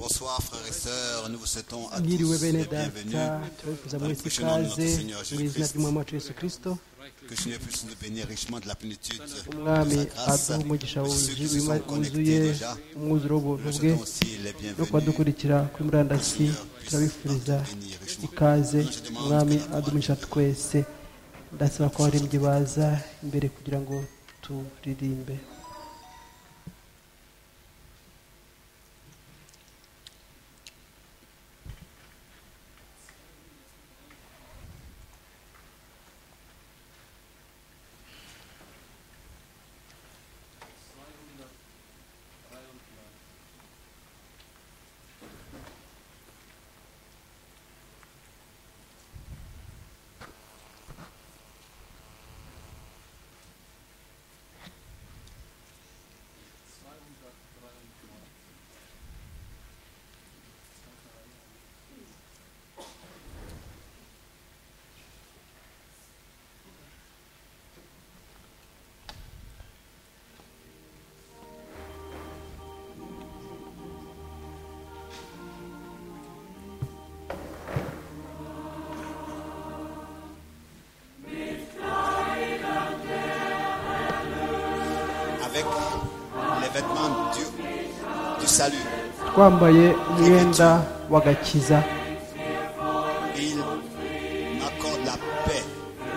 soir, frères et sœurs, nous vous souhaitons à tous Mwiriwe bene les bienvenus. data tubafuza muri iki Impression of kaze the Seigneur mu izina Jésus-Christ. ry'umwami wacu yesu kirisito Que le Seigneur puisse nous bénir richement de la plénitude de umwami sa grâce. aduha umugisha Pour ceux wuzuye qui se sont wuzuye connectés déjà, umwuzuro w'ubuntu nous bwe souhaitons aussi les no bienvenus. kubadukurikira kuri murandasi turabifuriza ikaze umwami adumisha twese ndasaba ko abaririmbyi baza imbere kugira ngo turirimbe Avec les vêtements du, du salut, twambaye umwenda w'agakiza il m'accorde la paix.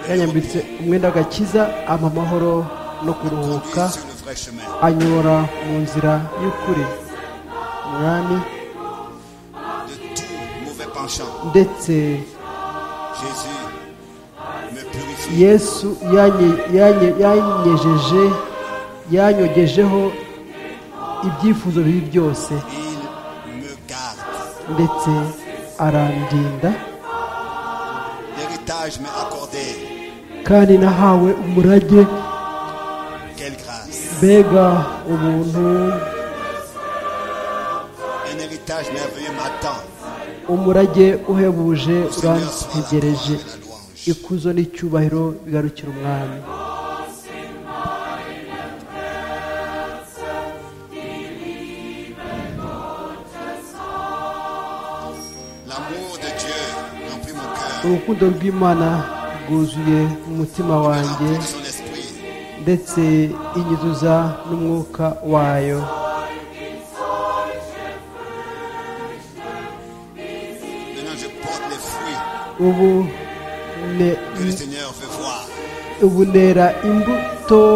et le yanyambitse umwenda w'agakiza ampa amahoro no repos. kuruhuka Conduis sur le vrai chemin. anyura mu nzira y'ukuri umwami De tout mauvais penchant, ndetse Jésus me purifie. yesu yanye- yanye- yanyejeje yanyogejeho ibyifuzo bibi byose Il me garde. ndetse arandinda L'héritage m'est accordé. kandi nahawe umurage Quelle grâce. mbega ubuntu Un héritage merveilleux m'attend. umurage uhebuje Le Seigneur sera la urantegereje gloire et la louange. ikuzo n'icyubahiro bigarukira umwami L'amour de Dieu remplit mon cœur. urukundo rw'imana rwuzuye mu mutima Il me wanjye remplit de son esprit. ndetse inyuzuza n'umwuka wayo Maintenant, je porte les fruits ubu ne, que le Seigneur veut voir. ubu nera imbuto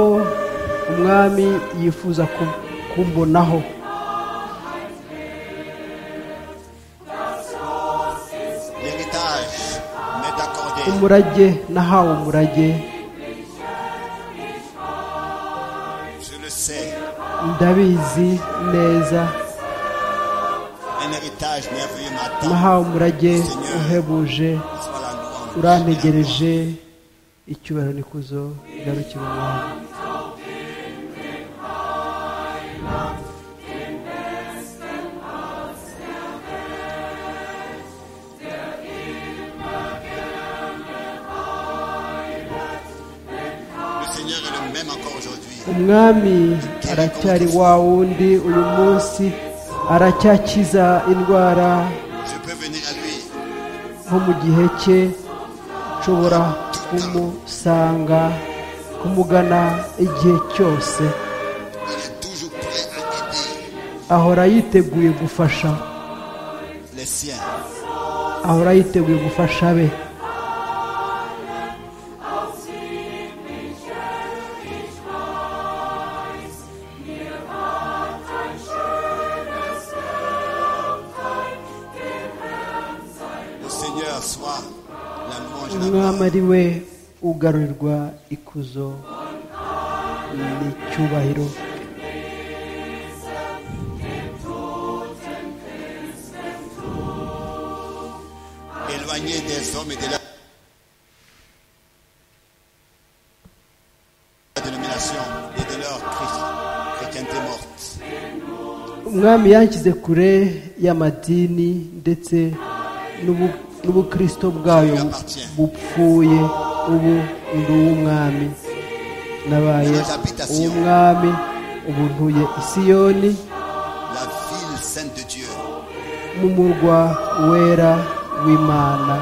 umwami yifuza ku- kumbonaho L'héritage m'est accordé. umurage nahawe umurage Je le sais. ndabizi neza Un héritage merveilleux m'attend. nahawe umurage uhebuje Soit la louange. urantegereje icyubahiro n'ikuzo bigarukira umwami Le Seigneur est le même encore aujourd'hui. umwami aracyari wa wundi uyu munsi aracyakiza indwara Je peux venir à lui. nko mu gihe cye nshobora kumusanga kumugana igihe cyose Il est toujours prêt à aider ahora yiteguye gufasha les siens. ahora yiteguye gufasha be Le Seigneur soit la louange et la gloire. umwami ari we ugarurirwa ikuzo n'icyubahiro Éloigné des hommes et de la la dénomination et de leur Christ, chrétienté morte. umwami yanshyize kure y'amadini ndetse n'ubu- n'ubukristo bwayo bupfuye ubu ndi uw'umwami nabaye uw'umwami ubu ntuye isiyoni La ville sainte de Dieu, mu murwa wera w'imana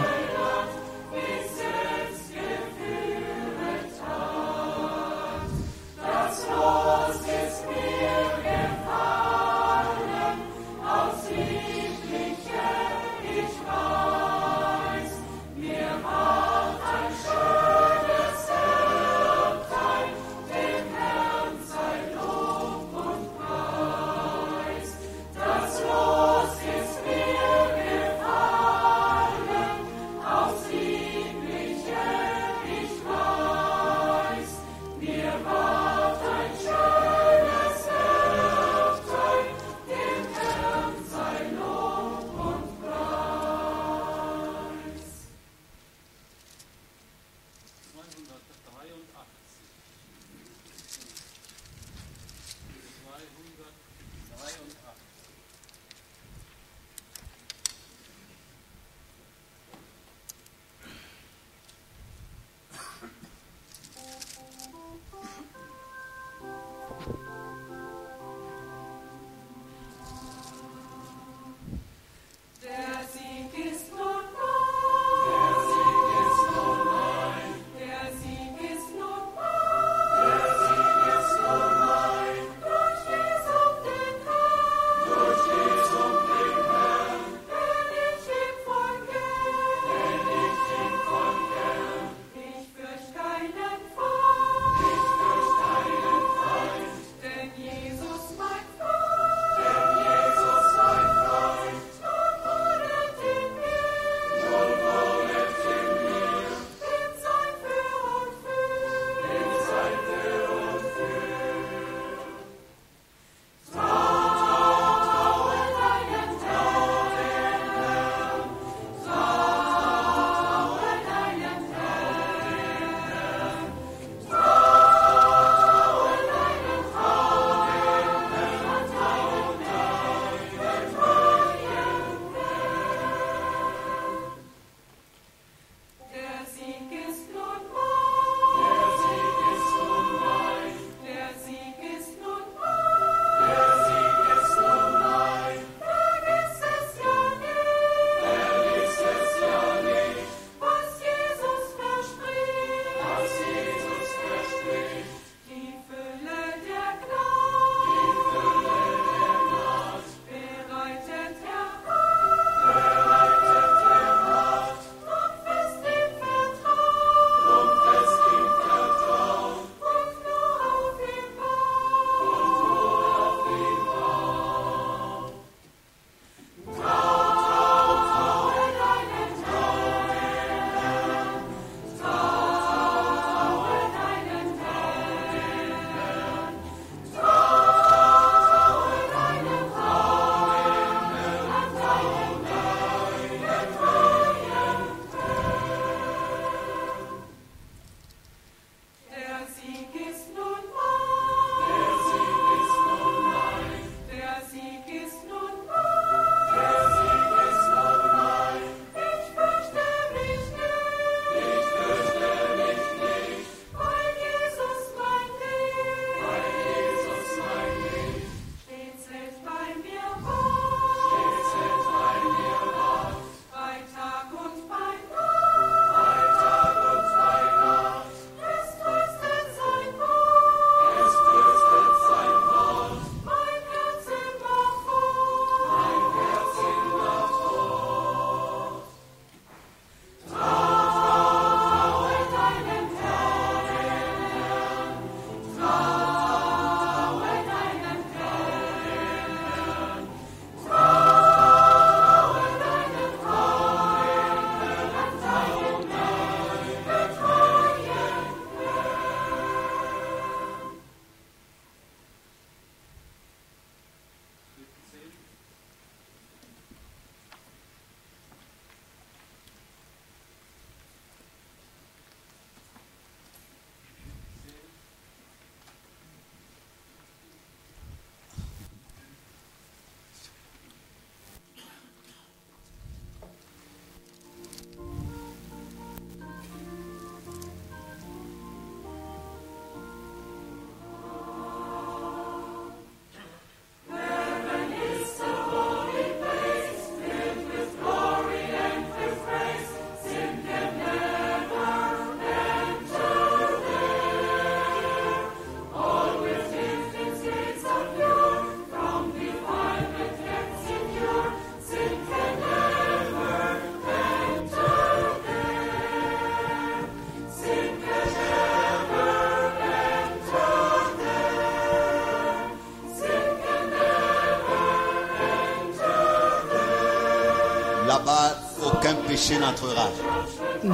péché n'entrera.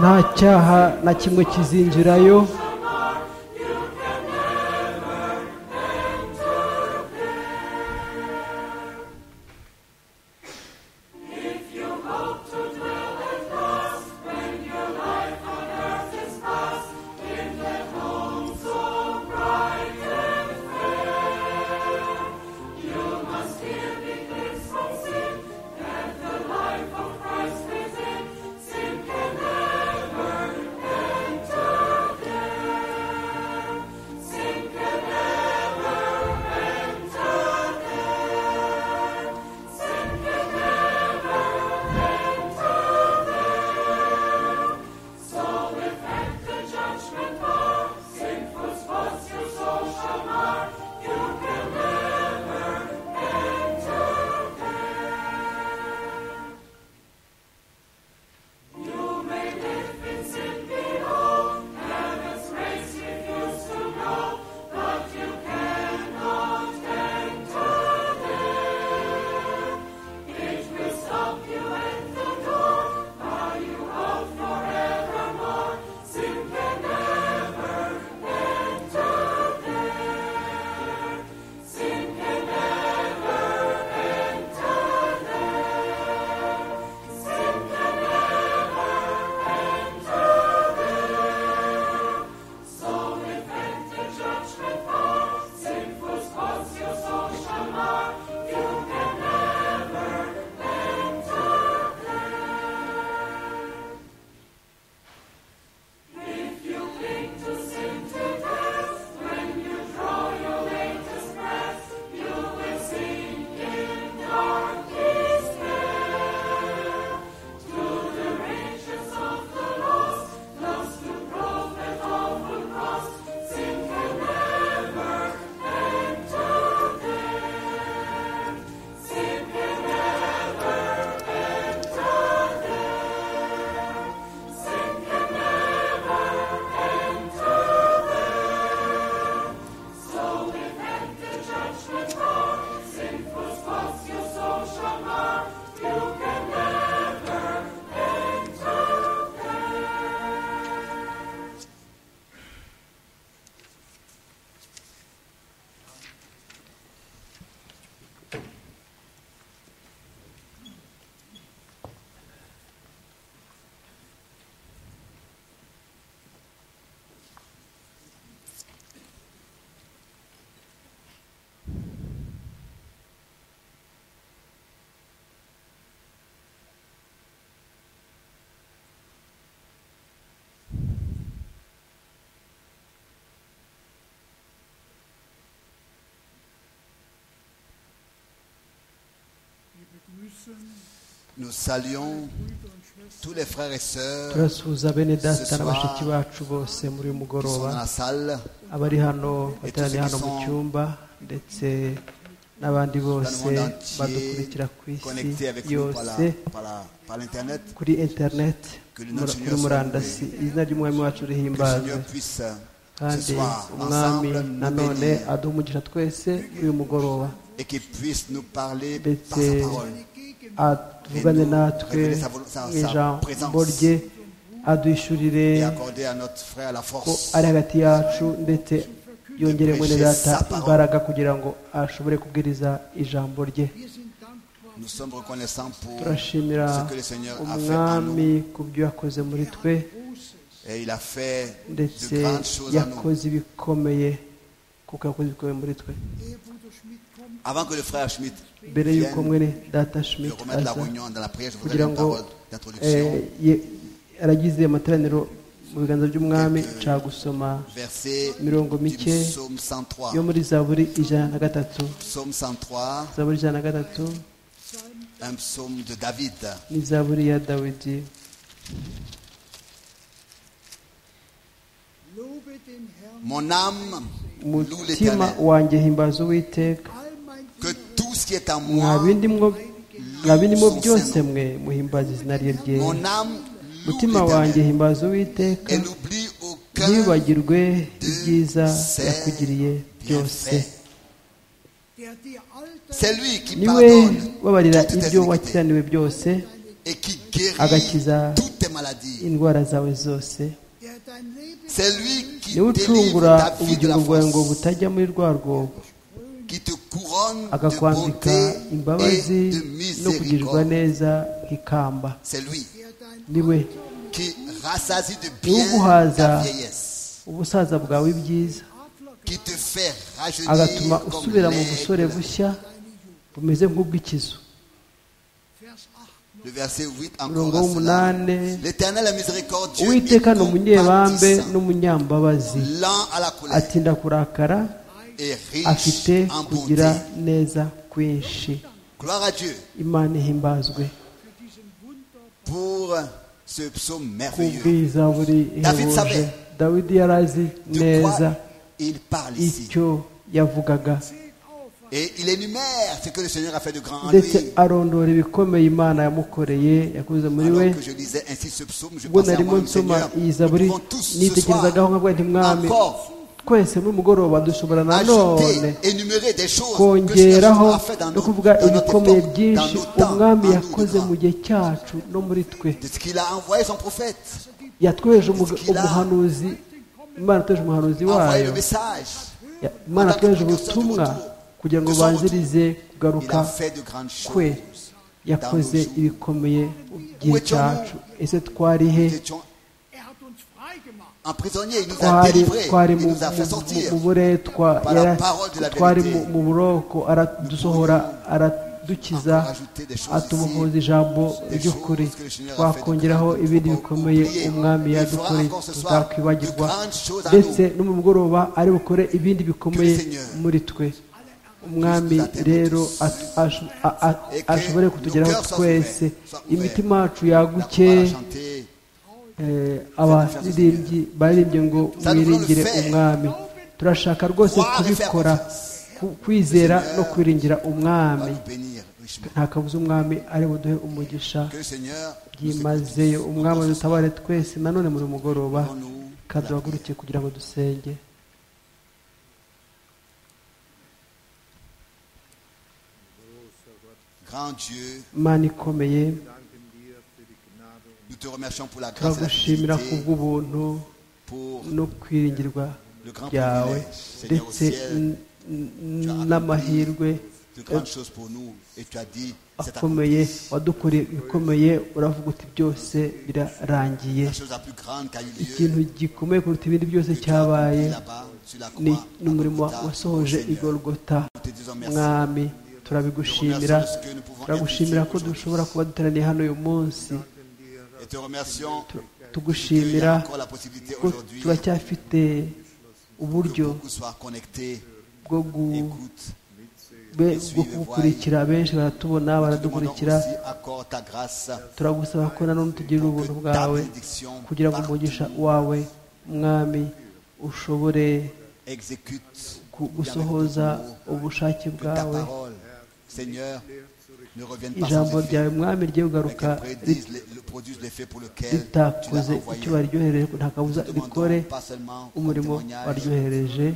nta cyaha na kimwe kizinjirayo Nous saluons tous les frères et sœurs turasuhuza bene data Ce na soir, bashiki bacu bose muri uyu qui sont mugoroba dans la salle. abari hano bateraniye hano mu cyumba ndetse n'abandi bose dans le monde entier, badukurikira ku isi connectés avec nous par yose la- par la- par l'Internet. kuri interineti Que le mura- Seigneur kuri soit murandasi izina ry'umwami wacu Que le rihimbaza Seigneur puisse euh, ce kandi soir umwami ensemble nous nanone bénir aduha umugisha twese kuri uyu mugoroba et qu'il puisse nous parler par sa ndetse parole. avugane natwe révéler sa vol- sa- mu sa ijambo présence. rye aduhishurire et accorder à notre frère la ko force ari hagati yacu ndetse yongere mwene data imbaraga kugira ngo ashobore kubwiriza ijambo rye nous sommes reconnaissants pour turashimira ce que le Seigneur a fait en umwami nous ku byo yakoze muri twe et il a fait ndetse de grandes choses en nous yakoze ibikomeye kuko yakoze ibikomeye muri twe avant que le frère Schmidt mbere vienne y'uko mwene data de schmidt remettre la aza réunion dans la prière je voudrais kugira une ngo parole d'introduction eh, ye- aragize amateraniro mu biganza by'umwami nshaka gusoma verset mirongo du mike psaume 103 yo muri zaburi ijana na gatatu psaume 103 zaburi ijana na gatatu un psaume de David ni zaburi ya dawidi mon âme loue umutima l'éternel wanjye himbaza uwiteka que tout ce qui est en mwa moi bindi mwo- mwa bindi mo byose mwe muhimbaza izina rye ryera mon âme loue umutima wanjye l'éternel himbaza uwiteka et n'oublie aucun ntiwibagirwe ibyiza ses yakugiriye byose bienfaits. C'est lui qui niwe pardonne ubabarira toutes tes ibyo iniquités wakiraniwe byose et qui guérit agakiza toutes tes maladies. indwara zawe zose C'est lui qui niwe délivre ucungura ta vie de la ubugingo bwawe ngo force, butajya muri rwa rwobo qui te couronne de akakwambika bonté imbabazi et de no kugirirwa miséricorde. neza nk'ikamba C'est lui niwe qui rassasie de bien ta uguhaza vieillesse, ubusaza bwawe bwiza qui te fait agatuma rajeunir comme usubira mu busore l'aigle. bushya bumeze nk'ubw'ikizu Le verset 8 umurongo encore. à cela. w'umunani L'éternel est miséricordieux et uwiteka ni umunyebambe compatissant, n'umunyambabazi lent à la colère atinda kurakara et afite riche en bonté. kugira neza kwinshi Gloire à Dieu imana ihimbazwe pour ce psaume ku merveilleux. bwiza buri ihebuje savait. dawidi yari azi De neza quoi il parle ici. icyo yavugaga Et il énumère ce que le Seigneur a fait de grand en ndetse lui. arondora ibikomeye imana yamukoreye yakoze muri we Alors que je lisais ainsi ce psaume, je ubwo pensais à narimo moi, nsoma Seigneur, iyi nous zaburi pouvons tous ce nitekerezagaho soir nkavuga nti mwami encore twese muri mugoroba dushobora nanone ajouter, énumérer des choses que le Seigneur kongeraho a fait dans no nous, kuvuga dans notre ibikomeye époque, dans byinshi nos temps, umwami en nous, yakoze de mu grands. gihe cyacu no muri twe de ce qu'il a envoyé son prophète, yatweje umuga- Parce qu'il a- umuhanuzi imana yatweje umuhanuzi envoyé wayo le message. Ya- imana yatweje ubutumwa kugira ngo banzirize Il a kugaruka fait de grandes kwe choses. yakoze ibikomeye mu gihe cyacu ese twari he Nous étions emprisonnés, il nous a twari délivrés, twari il mu nous a fait mu- mu- sortir. mu buretwa Par la yara- parole de la twari mu vérité. mu buroko aradusohora aradukiza Encore ajouter des choses atubohoza ici, ijambo des ry'ukuri choses que le Seigneur a fait twakongereho de- ibindi pour- bikomeye pour prier. umwami Il fera yadukoreye encore ce soir tutakwibagirwa de grandes choses à ndetse no mu mugoroba ari bukore ibindi bikomeye Que le Seigneur muri twe umwami nous attende rero tous. at- asho- a- a- Et que ashobore nos kutugeraho cœurs soient twese ouverts, soient ouverts. imitima yacu La chorale a yaguke chanté. Eh, abaririmbyi baririmbye ngo mwiringire umwami turashaka rwose kubikora ku- kwizera no kwiringira On va umwami nous bénir richement. nta kabuza umwami ari buduhe umugisha Que le Seigneur nous écoute. byimazeyo umwami dutabare twese nanone muri mugoroba Nous- kaduhagurukiye kugira ngo dusenge Grand Dieu, imana ikomeye nous te remercions pour la grâce et la turagushimira fidélité, kubw'ubuntu pour no kwiringirwa le grand byawe privilège, Seigneur au ndetse ciel, n- n- n'amahirwe de grandes choses pour nous. Et tu as dit, c'est accompli. akomeye wadukoreye ibikomeye uravuga uti byose birarangiye La chose la plus grande qu'a eu lieu, ikintu gikomeye kuruta ibindi byose que tu as cyabaye accompli là-bas, sur la ni croix, ni à umurimo Golgotha, wasohoje au Seigneur. igorogota Nous te disons merci. mwami turabigushimira turagushimira ko dushobora kuba duteraniye hano uyu munsi Et te remercions Tu- qu'il y tugushimira a encore la possibilité ko aujourd'hui que turacyafite uburyo beaucoup soient connectés, bwo gu- écoutent. be- bwo kugukurikira benshi baratubona Nous te demandons baradukurikira aussi encore ta grâce, turagusaba ko nanone utugirira ubuntu que ta bwawe bénédiction kugira ngo umugisha wawe mwami ushobore exécute ku- gusohoza ubushake que ta bwawe parole, Seigneur, ne revienne pas ijambo sans effet, ryawe mwami rigiye mais kugaruka qu'elle prédise le- le- produise l'effet pour lequel tu l'as ritakoze envoyé. icyo waryohereje nta kabuza Nous te rikore demandons pas seulement comme umurimo témoignage, waryohereje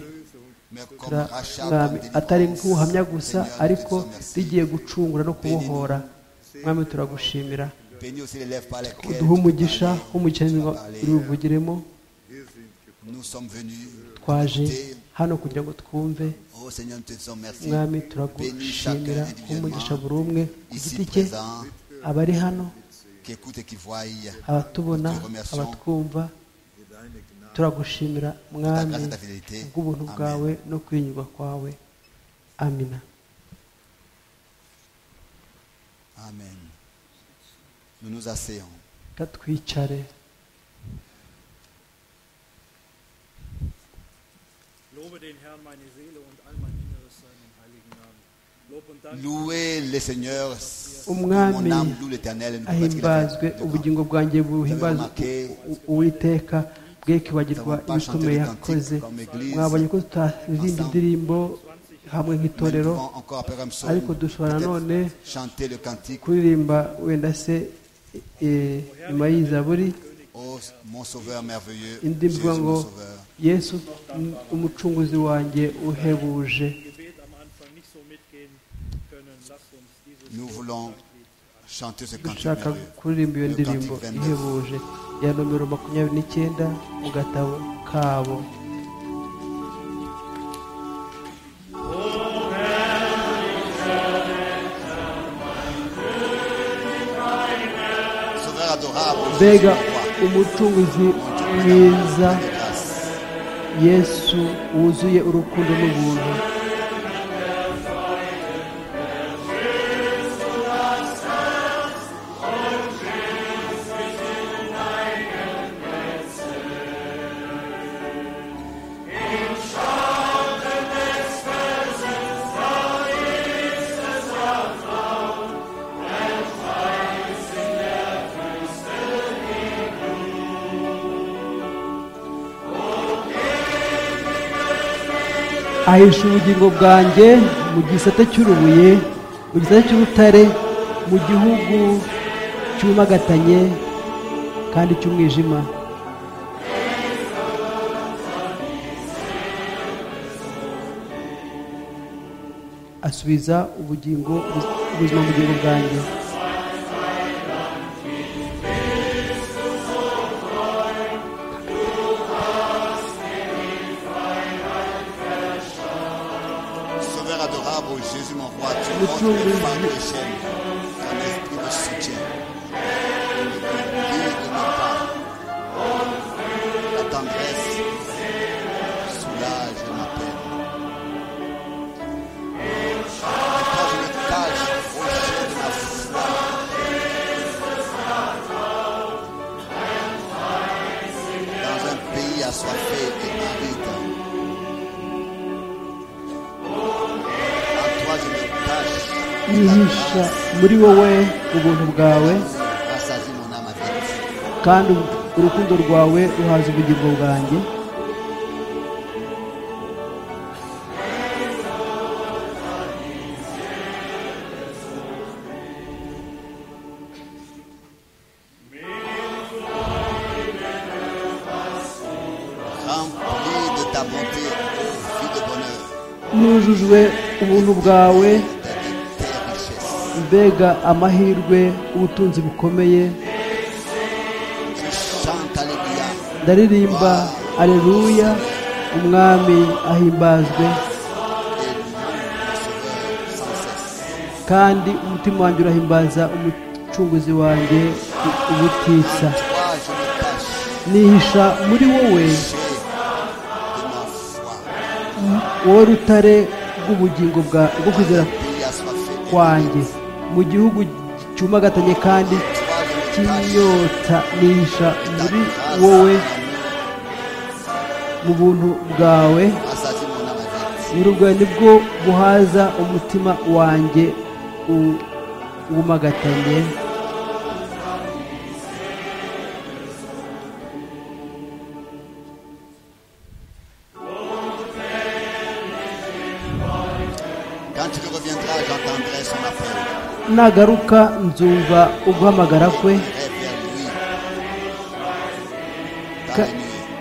mais comme Ra- rachat, mwami comme atari délivrance. nk'ubuhamya gusa Seigneur, nous te ariko disons merci. rigiye gucungura no kubohora mwami turagushimira Bénis aussi les lèvres par lesquelles uduhe umugisha tu as umugisha parlé, tu as parlé. ntibivugiremo Nous sommes venus twaje t'écouter. hano kugira ngo twumve Oh Seigneur, nous te disons merci. mwami Bénis chacun turagushimira umugisha individuellement buri umwe ku giti ici cye présent abari hano qui écoute et qui voit. abatubona abatwumva turagushimira Ta mwami grâce et ta fidélité. bw'ubuntu bwawe no kwinyurwa kwawe amina Amen. Nous nous asseyons. reka twicare Lobe den Herrn meine Seele und all mein Inneres seinen heiligen Namen. Lob und Dank Louez le Seigneur. Umwami Mon âme loue l'éternel. et ne peut pas ce qu'il ahimbazwe a fait de grand. ubugingo bwanjye buhimbazwe uwiteka bwe kwibagirwa ibikomeye yakoze mwabonye ko tutaririmba indirimbo Mais hamwe nous nk'itorero pouvons encore après un psaume, ariko dushobora peut-être nanone chanter le cantique. kuririmba wenda se eh, nyuma y'izaburi Oh mon Sauveur merveilleux, indi Jésus, mvuga ngo mon Sauveur. yesu m- umucunguzi wanjye uhebuje Gebet am Anfang nicht so mitgehen können. Lasst uns dieses Nous voulons Chantez ce cantique dushaka merveilleux. kuririmba iyo ndirimbo ihebuje ya nomero makumyabiri n'icyenda mu gatabo kabo Sauveur adorable, mbega roi, umucunguzi mwiza grâce. yesu wuzuye urukundo n'ubuntu ahisha ubugingo bwanjye mu gisate cy'urubuye mu gisate cy'urutare mu gihugu cyumagatanye kandi cy'umwijima asubiza ubugingo ubuzima mu bugingo bwanjye Sauveur adorable, Jésus mon roi, tu Le montres tour les de fardeaux Dieu. et chaînes. Ton esprit me soutient. Ne me guide pas. Ta tendresse soulage ma peine. Et quand je me cache au jeu de ma foi, dans un pays assoiffé et aride, En toi je me cache. La yihisha muri wowe ubuntu bwawe grâce rassasie mon âme avec toi. kandi urukundo rwawe ruhaza ubugingo bwanjye Remplis de ta bonté, ô vie de bonheur, nujujwe ubuntu bwawe de tes richesses. mbega amahirwe ubutunzi bukomeye Je chante Alléluia. ndaririmba aleluya umwami ahimbazwe Et loue mon sauveur sans cesse. kandi umutima wanjye urahimbaza umucunguzi wanjye ubutitsa En toi je me cache. nihisha muri wowe J'ai de ma foi. wowe rutare rw'ubugingo bwa rwo kwizera Pays assoiffé. et kwanjye mu gihugu cyumagatanye kandi En toi je me cache. cy'inyota nihisha Ta muri grâce, wowe mon mu buntu bwawe amour, rassasie mon âme avec toi. uburwayi nibwo buhaza umutima wanjye u- ubumagatanye Quand tu reviendras, j'entendrai son appel. nagaruka nzumva uguhamagara kwe J'irai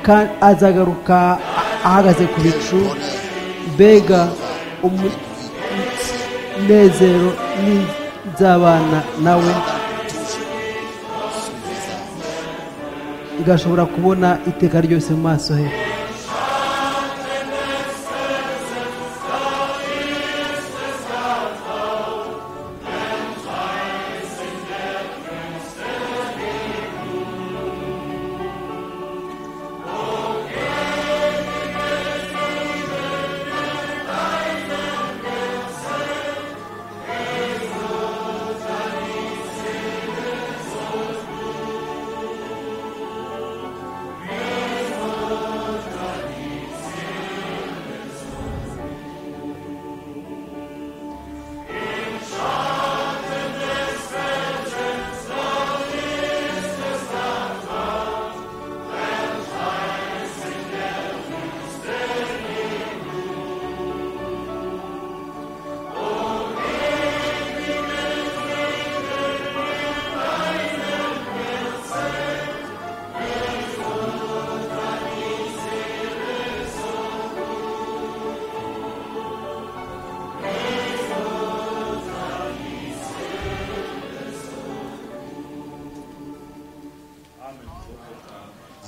vers lui. Dans la ka- nuit. ka- azagaruka a- ahagaze ku bicu mbega umunezero ni- nzabana nawe igashobora kubona iteka ryose mu maso he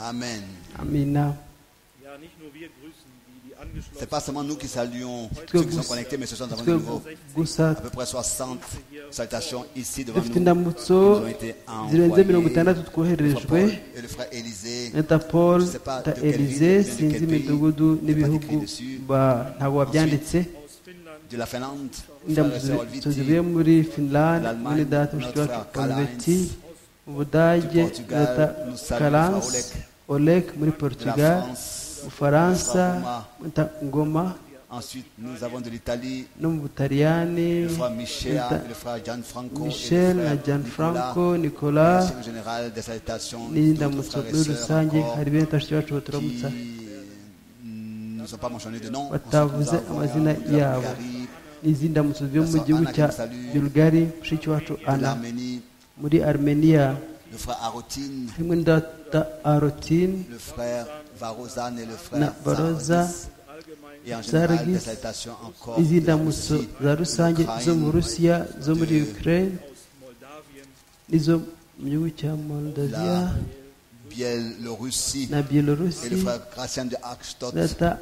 Amen. amina Ja, nicht nur wir grüßen die, die Ce n'est pas angeschlossen seulement nous qui saluons que ceux qui sont vous- connectés, mais ce sont nous twe avons nouveau gusa à peu près 60 salutations ici devant dufite nous. indamutso Nous avons été zirenze envoyés. mirongo Le itandatu frère twohererejwe Paul et le frère Élisée. interpol Je sais pas ta de quelle elize ville, de sinzi quel pays, imidugudu il y a pas n'ibihugu d'écrit dessus. ba- ntabwo babyanditse aus Finnland, de la Finlande, frère et indamutso sœur zi- Viti, zivuye muri finland l'Allemagne, muri data mushiki notre wacu frère konveti Karl-Heinz, mu budage du Portugal, data nous saluons karanse olek muri de la portugal France. ubufaransa Ngoma. nta- ngoma Ensuite, nous avons de l'Italie, no mu butaliyani le frère Michel, nta- le frère Gianfranco, michel et na le frère Nicolas. gianfranco nicolas Merci en général des salutations d'autres n'indamutso frères muri et sœurs rusange encore hari bene bashiki bacu qui baturamutsa ne sont pas mentionnés de nom. batavuze amazina yabo n'izindi ndamutso zo mu gihugu cya bulgari mushiki wacu ana l'Arménie, muri armenia le frère Arotine, harimo na data arotine le frère Varozan et le na frère baroza Zarodis. Et en général, Zargis. des salutations encore de n'izindi ndamutso Russie, za rusange zo mu d'Ukraine, rusiya zo muri de- ukraine aus Moldawien, n'izo mu gihugu cya moldavia la Biélorussie na et le byelorusi frère Gratien de Arkstadt data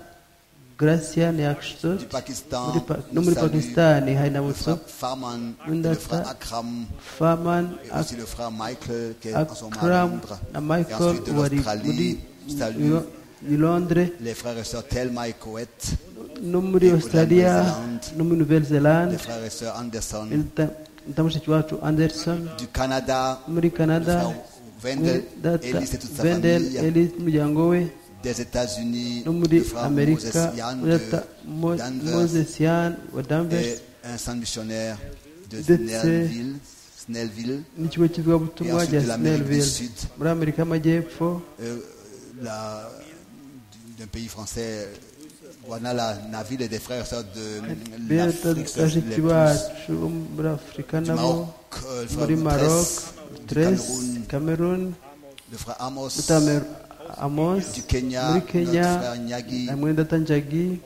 gracian yakshtot du Pakistan, muri Pa- no nous muri saluons pakisitani hari le ndamutso frère Farman, Nous le frère notre- Akram faman et aussi le frère Michael qui est en ce moment à Akram Londres. na Et Michael ensuite de wari muri l'Australie, salut Yo- i Londres les frères et sœurs Thelma et Coët, no muri Et Australia Nouvelle-Zélande. no muri Nouvelle les Zelande frères et sœurs Anderson nta mushiki wacu Anderson du Canada, no muri le Canada frère Wendel, muri data Elise et toute sa Wendell famille, Ellis n'umuryango we des États-Unis, no muri le frère Moses Amerika Yann muri de data Mo- Danvers, Moses Yan wa et Danvers un centre missionnaire de D'être- Snellville, Snellville, n'ikigo kivugabutumwa Et ensuite cya de l'Amérique du Snellville Sud. muri Amerika y'Amajyepfo euh, la- d'un pays français, Guanala, Naville et des frères et sœurs de bene data l'Afrique, bashiki les plus- bacu bo muri Afurika du nabo Maroc, euh, le muri frère Maroc Dress, du Tres Cameroun, Cameroon le frère Amos, Mutamer Amos du Kenya, muri notre Kenya frère Nyagi, hamwe data Njagi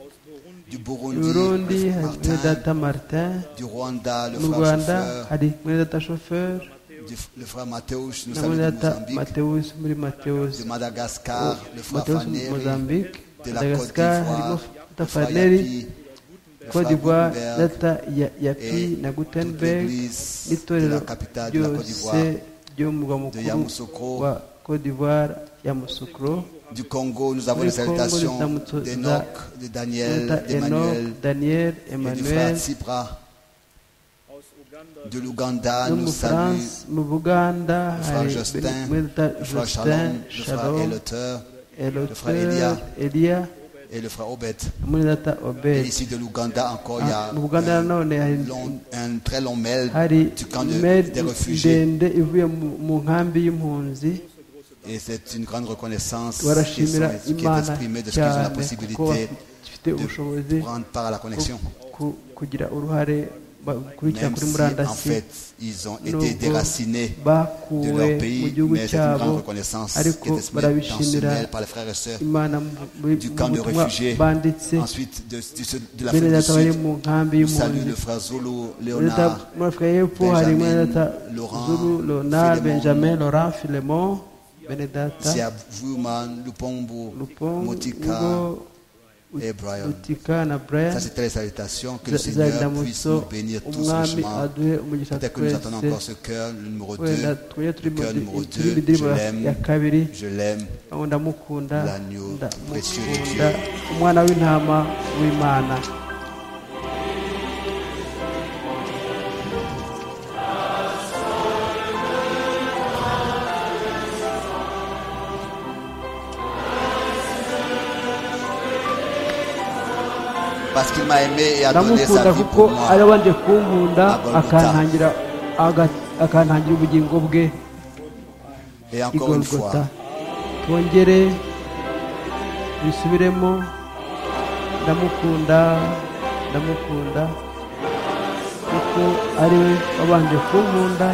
du i Burundi, Burundi le frère hamwe Martin, data Martin du Rwanda, le mu frère Rwanda Chauffeur, hari hamwe data Chauffeur du- le frère Mathéus, nous hamwe saluons de data Mozambique, Mateus muri Mateus de Madagascar, le frère Mateus Faneri, Mozambique de la Côte Madagascar harimo d'Ivoire, data le frère Faneri Yapi, le Côte frère d'Ivoire Gutenberg, data Ya- Yapi et na toute Gutenberg l'église de n'itorero la capitale de la Côte ryose d'Ivoire, ryo mu murwa de mukuru Yamoussoukro, wa Côte d'Ivoire ya Musukro du Congo, nous avons les Du Congo, nous salutations avons- d'Enoch, de data Daniel, Enoch d'Emmanuel, Daniel et du Emmanuel frère Tsipra, aus Uganda, de l'Ouganda, no nous mu saluons France mu Buganda le frère hari Justin, Mweta le frère Justin Shalom, le frère Shalom Eloteur Eloteur frère Elia. Elia et le frère Obed. muri data Et Obed ici de l'Ouganda encore, il y Ah, a mu Buganda un, nanone hari long- un très long mail hari du camp de- mail des réfugiés. ndende ivuye mu- mu nkambi y'impunzi Et c'est une grande reconnaissance qui, barashimira sont- qui est Imana exprimée de ce qu'ils ont la cyane kuko possibilité bafite ubushobozi de prendre part à la connexion. ku- kugira uruhare ba- gukurikira Même si, kuri en murandasi fait, ils ont été n'ubwo déracinés de bakuwe leur mu pays, gihugu mais c'est une cyabo grande reconnaissance qui ariko est exprimée dans ce barabishimira mail par les frères et sœurs imana muri du mu camp de butumwa réfugiés. banditse Ensuite, de, de, ceux de bene l'Afrique du data bari Sud, mu nkambi nous saluons y'impunzi le frère Zulu, muri data- Léonard, muri afurika y'epfo hari bene Benjamin, data Laurent, zuru leonard Philemon, benjamin laurent filemon bene data Siavuman, Lupombo, lupongo Motika et Brian. utika na brian Ça, c'était les salutations. Que le zari Seigneur puisse ndamutso nous bénir tous umwami richement. aduhe umugisha Peut-être que nous attendons twese encore ce cœur, le numéro 2. wenda twebwe turi mu Cœur numéro turi mu 2, ndirimbo je ya- ya l'aime, kabiri je l'aime. aho ndamukunda L'agneau précieux de ndamukunda umwana w'intama w'imana Parce qu'il m'a aimé et a donné ndamukunda sa vie kuko pour moi. ari abanje kunkunda Abaruta. akantangira aga- akantangira ubugingo bwe Et i encore une golgota fois, twongere bisubiremo ndamukunda ndamukunda kuko ari we wabanje kunkunda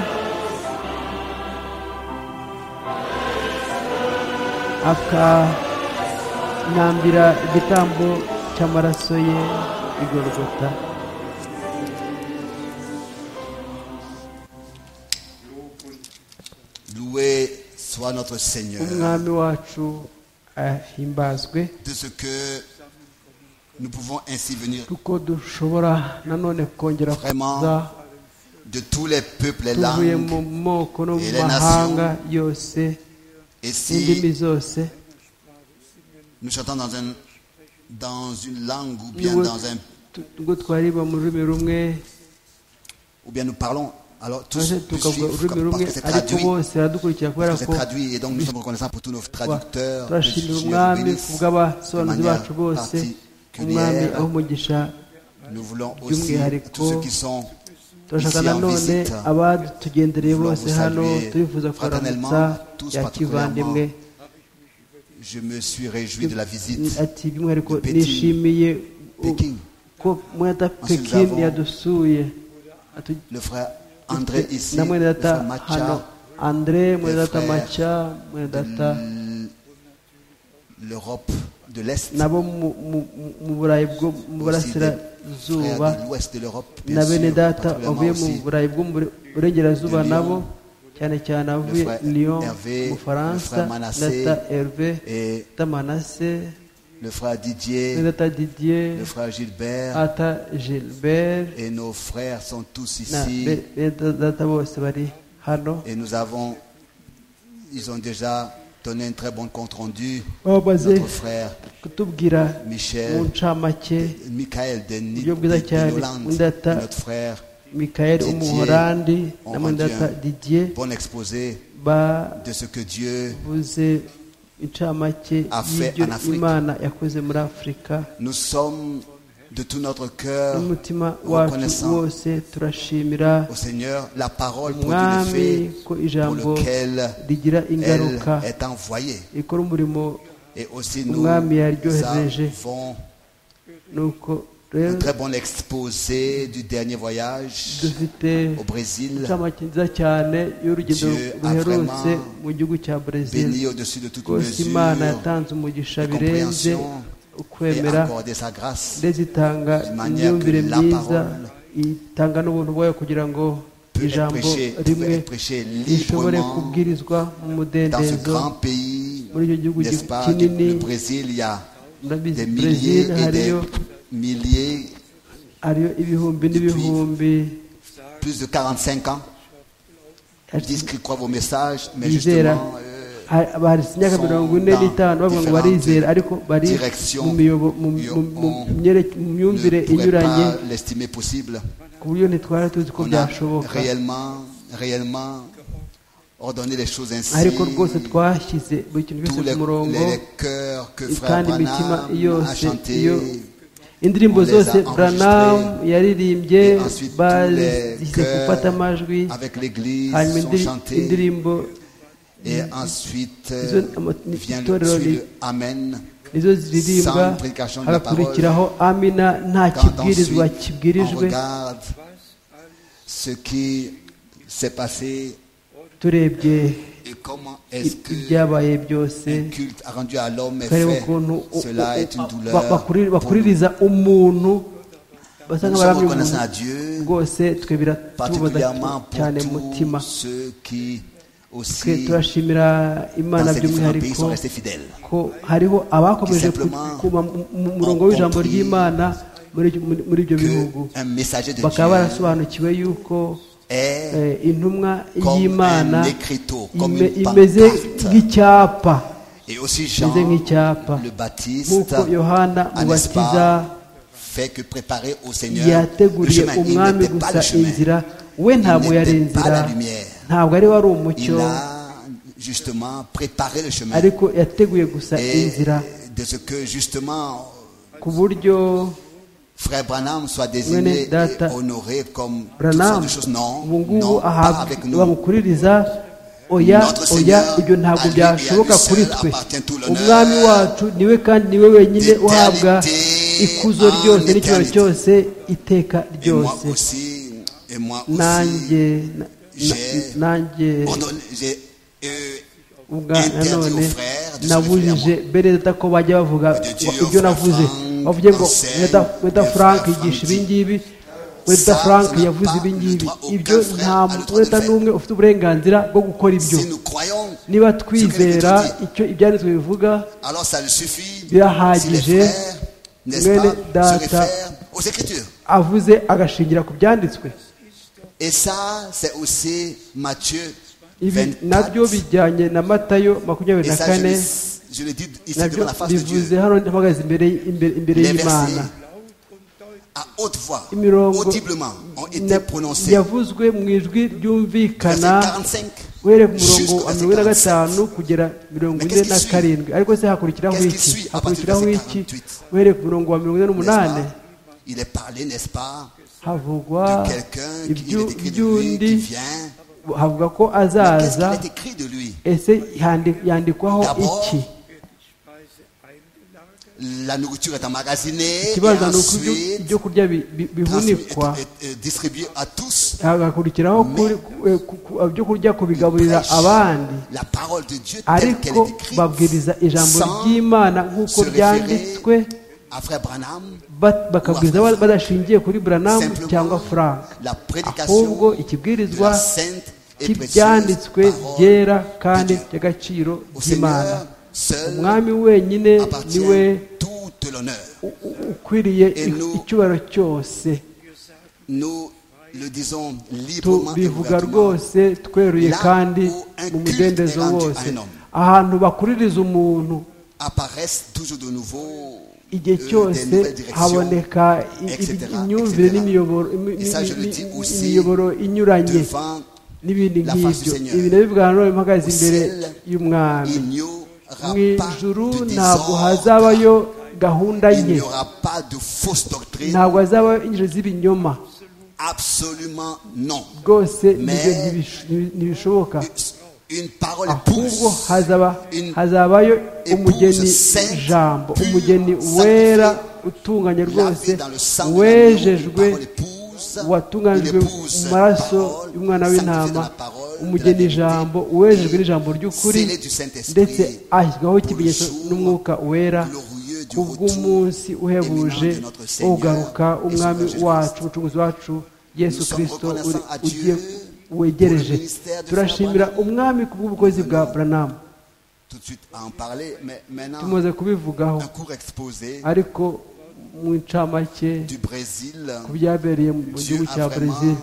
akanambira igitambo cy'amaraso ye i golgota loué soit toi, notre Seigneur, umwami wacu ahimbazwe de ce que nous pouvons ainsi venir kuko dushobora nanone kongera Vraiment, kuza de tous les peuples, les tuvuye langues. mu moko no mu et les mahanga yose Et n'indimi si zose nous chantons dans, un, dans une langue ou bien, Nous- dans un, tu- ngo twariba mu rurimi rumwe ou bien nous parlons, alors tous maze nous tukavuga suivent comme- ururimi parce rumwe que c'est ariko traduit. bose baradukurikira kubera Parce que ko c'est traduit et donc nous sommes reconnaissants pour tous nos traducteurs. que le turashimira Seigneur umwami bénisse ku de bw'abasobanuzi manière bacu bose umwami particulière. aho umugisha Nous voulons aussi by'umwihariko tous ceux qui sont turashaka ici en nanone visite, abadutugendereye nous bose voulons vous hano saluer tubifuza kubaramutsa fraternellement, tous ya kivandimwe je me suis réjoui de la visite. ati by'umwihariko de Peking. nishimiye u- Peking. ko mwene data Ensuite, nous pekin avons yadusuye Atu- Le frère André ici, na le mwene data frère hano Macha, andre mwene le data frère maca mwene data l'Europe de l'Est, nabo mu- mu- mu- mu burayi bwo mu aussi des burasirazuba frères de l'Ouest de l'Europe, na bien bene sûr, data particulièrement bavuye mu aussi burayi bwo mu Bure- burengerazuba de Lyon, nabo cyane cyane abavuye frère lyon Hervé, mu le faransa frère Manassé, data herve et data manase le frère mwene Didier, data didier le frère Gilbert, ata gilbert et nos frères sont tous na ici. data bose bari hano Et nous avons, ils ont déjà donné un très bon compte rendu. bamaze Notre frère kutubwira mu Michel, ncamake Michael de Ni- Buryo bwiza de- de cyane, Hollande, Ndata. notre frère. mikael Didier, umuhorandi on na rend mwene data bien. didier Bon exposé bavuze de ce que Dieu incamake A fait y'ibyo en Afrique. imana yakoze muri afurika nous sommes de tout notre cœur n'umutima wacu reconnaissant wose turashimira au Seigneur la parole produit umwami l'effet ko pour ijambo lequel rigira elle ingaruka est envoyée. rikora umurimo Et aussi nous Umwami yaryohereje. avons nuko un rero très bon exposé du dernier voyage dufite au Brésil, incamake nziza cyane y'urugendo Dieu a ruherutse vraiment mu gihugu cya brezil béni au-dessus de toute rwose imana mesure, yatanze umugisha de birenze compréhension et ukwemera accordé sa grâce ndetse itanga manière imyumvire que la myiza parole itanga n'ubuntu bwayo kugira ngo peut être ijambo prêchée, peut rimwe être prêchée rishobore librement kubwirizwa dans ce mu mudendezo grand pays, muri icyo gihugu n'est-ce pas, du- kinini le Brésil, il y a ndabizi des brezil milliers et des hariyo milliers, hariyo ibihumbi n'ibihumbi plus de 45 ans, ils disent qu'ils croient vos messages, mais bizera justement, euh, ha- bahise imyaka sont mirongo ine dans n'itanu bavuga ngo différentes barizera ariko bari directions. mu miyobo- mu- Yo- mu- mu on myere- mu ne myumvire pourraient inyuranye pas l'estimer possible. ku buryo ntitwari tuzi ko On a byashoboka réellement, réellement ordonné les choses ainsi. ariko rwose twashyize buri kintu Tous cyose les, ku murongo les cœurs que Frère kandi imitima Branham a yose iyo chanté, indirimbo on les a zose branam enregistrées. yaririmbye et ensuite tous les bazize gufata cœurs amajwi avec l'Église hanyuma sont indi- chantés. indirimbo Et ensuite Ils euh, ont- euh, vient tout le le- suit le Amen. nizo ziririmba Sans prédication de la hagakurikiraho amina nta Quand ensuite kibwirizwa on kibwirijwe regarde ce qui s'est passé turebye et comment i- est-ce que ibyabaye byose le culte a rendu à l'homme est tukareba fait, ukuntu u- cela u- est une ba- douleur. pour bakuri- nous. bakuririza umuntu basa Nous sommes nk'abaramya reconnaissants à umuntu Dieu, rwose twe biratubaza particulièrement pour cyane mu mutima tous ceux qui twe aussi turashimira dans imana ces différents pays by'umwihariko sont restés fidèles. ko hariho abakomeje Tout simplement, kuba mu murongo w'ijambo ry'imana muri ibyo- muri- muri ibyo bihugu Que un messager de bakaba Dieu barasobanukiwe yuko est eh, intumwa Comme y'imana un écriteau, comme ime- une imeze pancarte. nk'icyapa Et aussi Jean imeze nk'icyapa le Baptiste, nk'uko yohana à n'est-ce mubatiza pas, fait que préparer au Seigneur le yateguriye chemin. Il umwami n'était pas gusa le chemin. inzira we ntabwo n'était yari pas inzira la lumière. ntabwo ari we wari umucyo Il a justement préparé le chemin. ariko yateguye gusa Et inzira de ce que justement ku buryo Frère Branham soit désigné Mwene et Data honoré comme toutes sortes buranamu de choses. Non, ubu ngubu non, pas ahabwa avec nous. bamukuririza oya Notre oya Seigneur, ibyo ntabwo à lui et à byashoboka lui kuri seul twe appartient tout l'honneur, umwami wacu niwe kandi niwe wenyine d'éternité uhabwa ikuzo en ryose n'icyubahiro éternité. cyose iteka Et moi ryose aussi, et moi aussi, nanjye na- j'ai- nanjje ordonné- j'ai euh, ubwa interdit aux nanone frères de se nabujije bereza ko bajya bavuga De Dieu, ibyo frère navuze Frank, bavuze ngo enseigne, weta frère frank Frank yigisha dit. ibingibi wenda frank yavuze ibi ngibi ibyo nta wenda n'umwe ufite uburenganzira bwo gukora ibyo Si nous croyons, niba twizera icyo ibyanditswe bivuga alors ça nous suffit. Si les birahagije frères, n'est-ce mwene pas, se data réfèrent aux Écritures. avuze agashingira ku byanditswe Et ça, c'est aussi Matthieu ibi 24. nabyo bijyanye na matayo makumyabiri Et na ça, je, kane le- je le dis ici nabyo devant la face de bivuze Dieu. hano mpagaze imbere imbere- imbere Les versets y'imana à haute voix, imirongo audiblement, ont été na- prononcés. yavuzwe mu ijwi Verset ryumvikana 45. uhereye ku murongo jusqu'au wa verset mirongo ine na 45. gatanu kugera mirongo Mais ine qu'est-ce na qui suit? karindwi ariko se hakurikiraho Qu'est-ce qui iki suit à partir du hakurikiraho verset iki 48? uhereye ku murongo wa mirongo ine N'est-ce pas? n'umunani Il est parlé, n'est-ce pas, havugwa de quelqu'un qui il ibyu- est écrit de lui, iby'undi qui vient. havuga ko Mais qu'est-ce azaza qu'il est écrit de lui ese yandi- yandikwaho D'abord, iki La nourriture est emmagasinée, et ikibazo ni uko ibyo- ensuite ibyo kurya bi- bi- transmis- bihunikwa est- est- est distribué à tous. hagakurikiraho kuri- ku- eh, ku- ku- ibyo kurya kubigaburira Prêche abandi La parole de Dieu telle qu'elle ariko est écrite babwiriza ijambo sans ry'imana nk'uko se byanditswe référer à frère Branham, ba- bakabwiriza ba- badashingiye kuri buranamu Simplement, cyangwa frank la prédication ahubwo de la ikibwirizwa sainte et précieuse cy'ibyanditswe parole byera kandi de Dieu. by'agaciro Au by'imana Seigneur seul umwami wenyine ni we appartient tout l'honneur. u- u- ukwiriye Et i- nous- icyubahiro cyose Nous le disons librement et tubivuga ouvertement. rwose tweruye Là kandi où un mu culte mudendezo est rendu à wose un homme. ahantu bakuririza umuntu apparaissent toujours de nouveau igihe euh, des cyose nouvelles directions haboneka i- i- etc., imyumvire etc.. n'imiyoboro imi- Et ça, je le imi- dis imi- aussi imiyoboro inyuranye devant n'ibindi la face du nk'ibyo Seigneur. ibi nabyo bwa none mpagaze imbere ciel, y'umwami il n'y aura mu pas ijuru de ntabwo désordre hazabayo gahunda il nke n'y aura pas de fausse doctrine ntabwo hazabayo injiro z'ibinyoma absolument non rwose Mais- ibyo ntibish- ntibi- ntibishoboka une parole ahubwo épouse hazaba une hazabayo épouse umugeni sainte, jambo pure, umugeni sanctifiée, wera utunganye rwose lavée dans le sang de l'agneau, une wejejwe parole épouse une watunganijwe épouse mu maraso parole, y'umwana sanctifiée w'intama dans la parole, de la umugeni vérité, jambo uwejejwe n'ijambo ry'ukuri scellée du Saint-Esprit, ndetse ashyirwaho ikimenyetso pour le jour n'umwuka wera glorieux du kubw'umunsi retour uhebuje imminent de notre wo Seigneur kugaruka et umwami Sauveur Jésus wacu umucunguzi wacu yesu Nous sommes kirisito reconnaissants à Dieu ugiye pour wegereje le ministère de turashimira Frère Branham. umwami kubw'ubukozi bwa buranamu tout de suite à en parler mais maintenant tumaze kubivugaho un cours exposé ariko mu ncamake du Brésil ku byabereye mu Dieu gihugu a cya vraiment brezil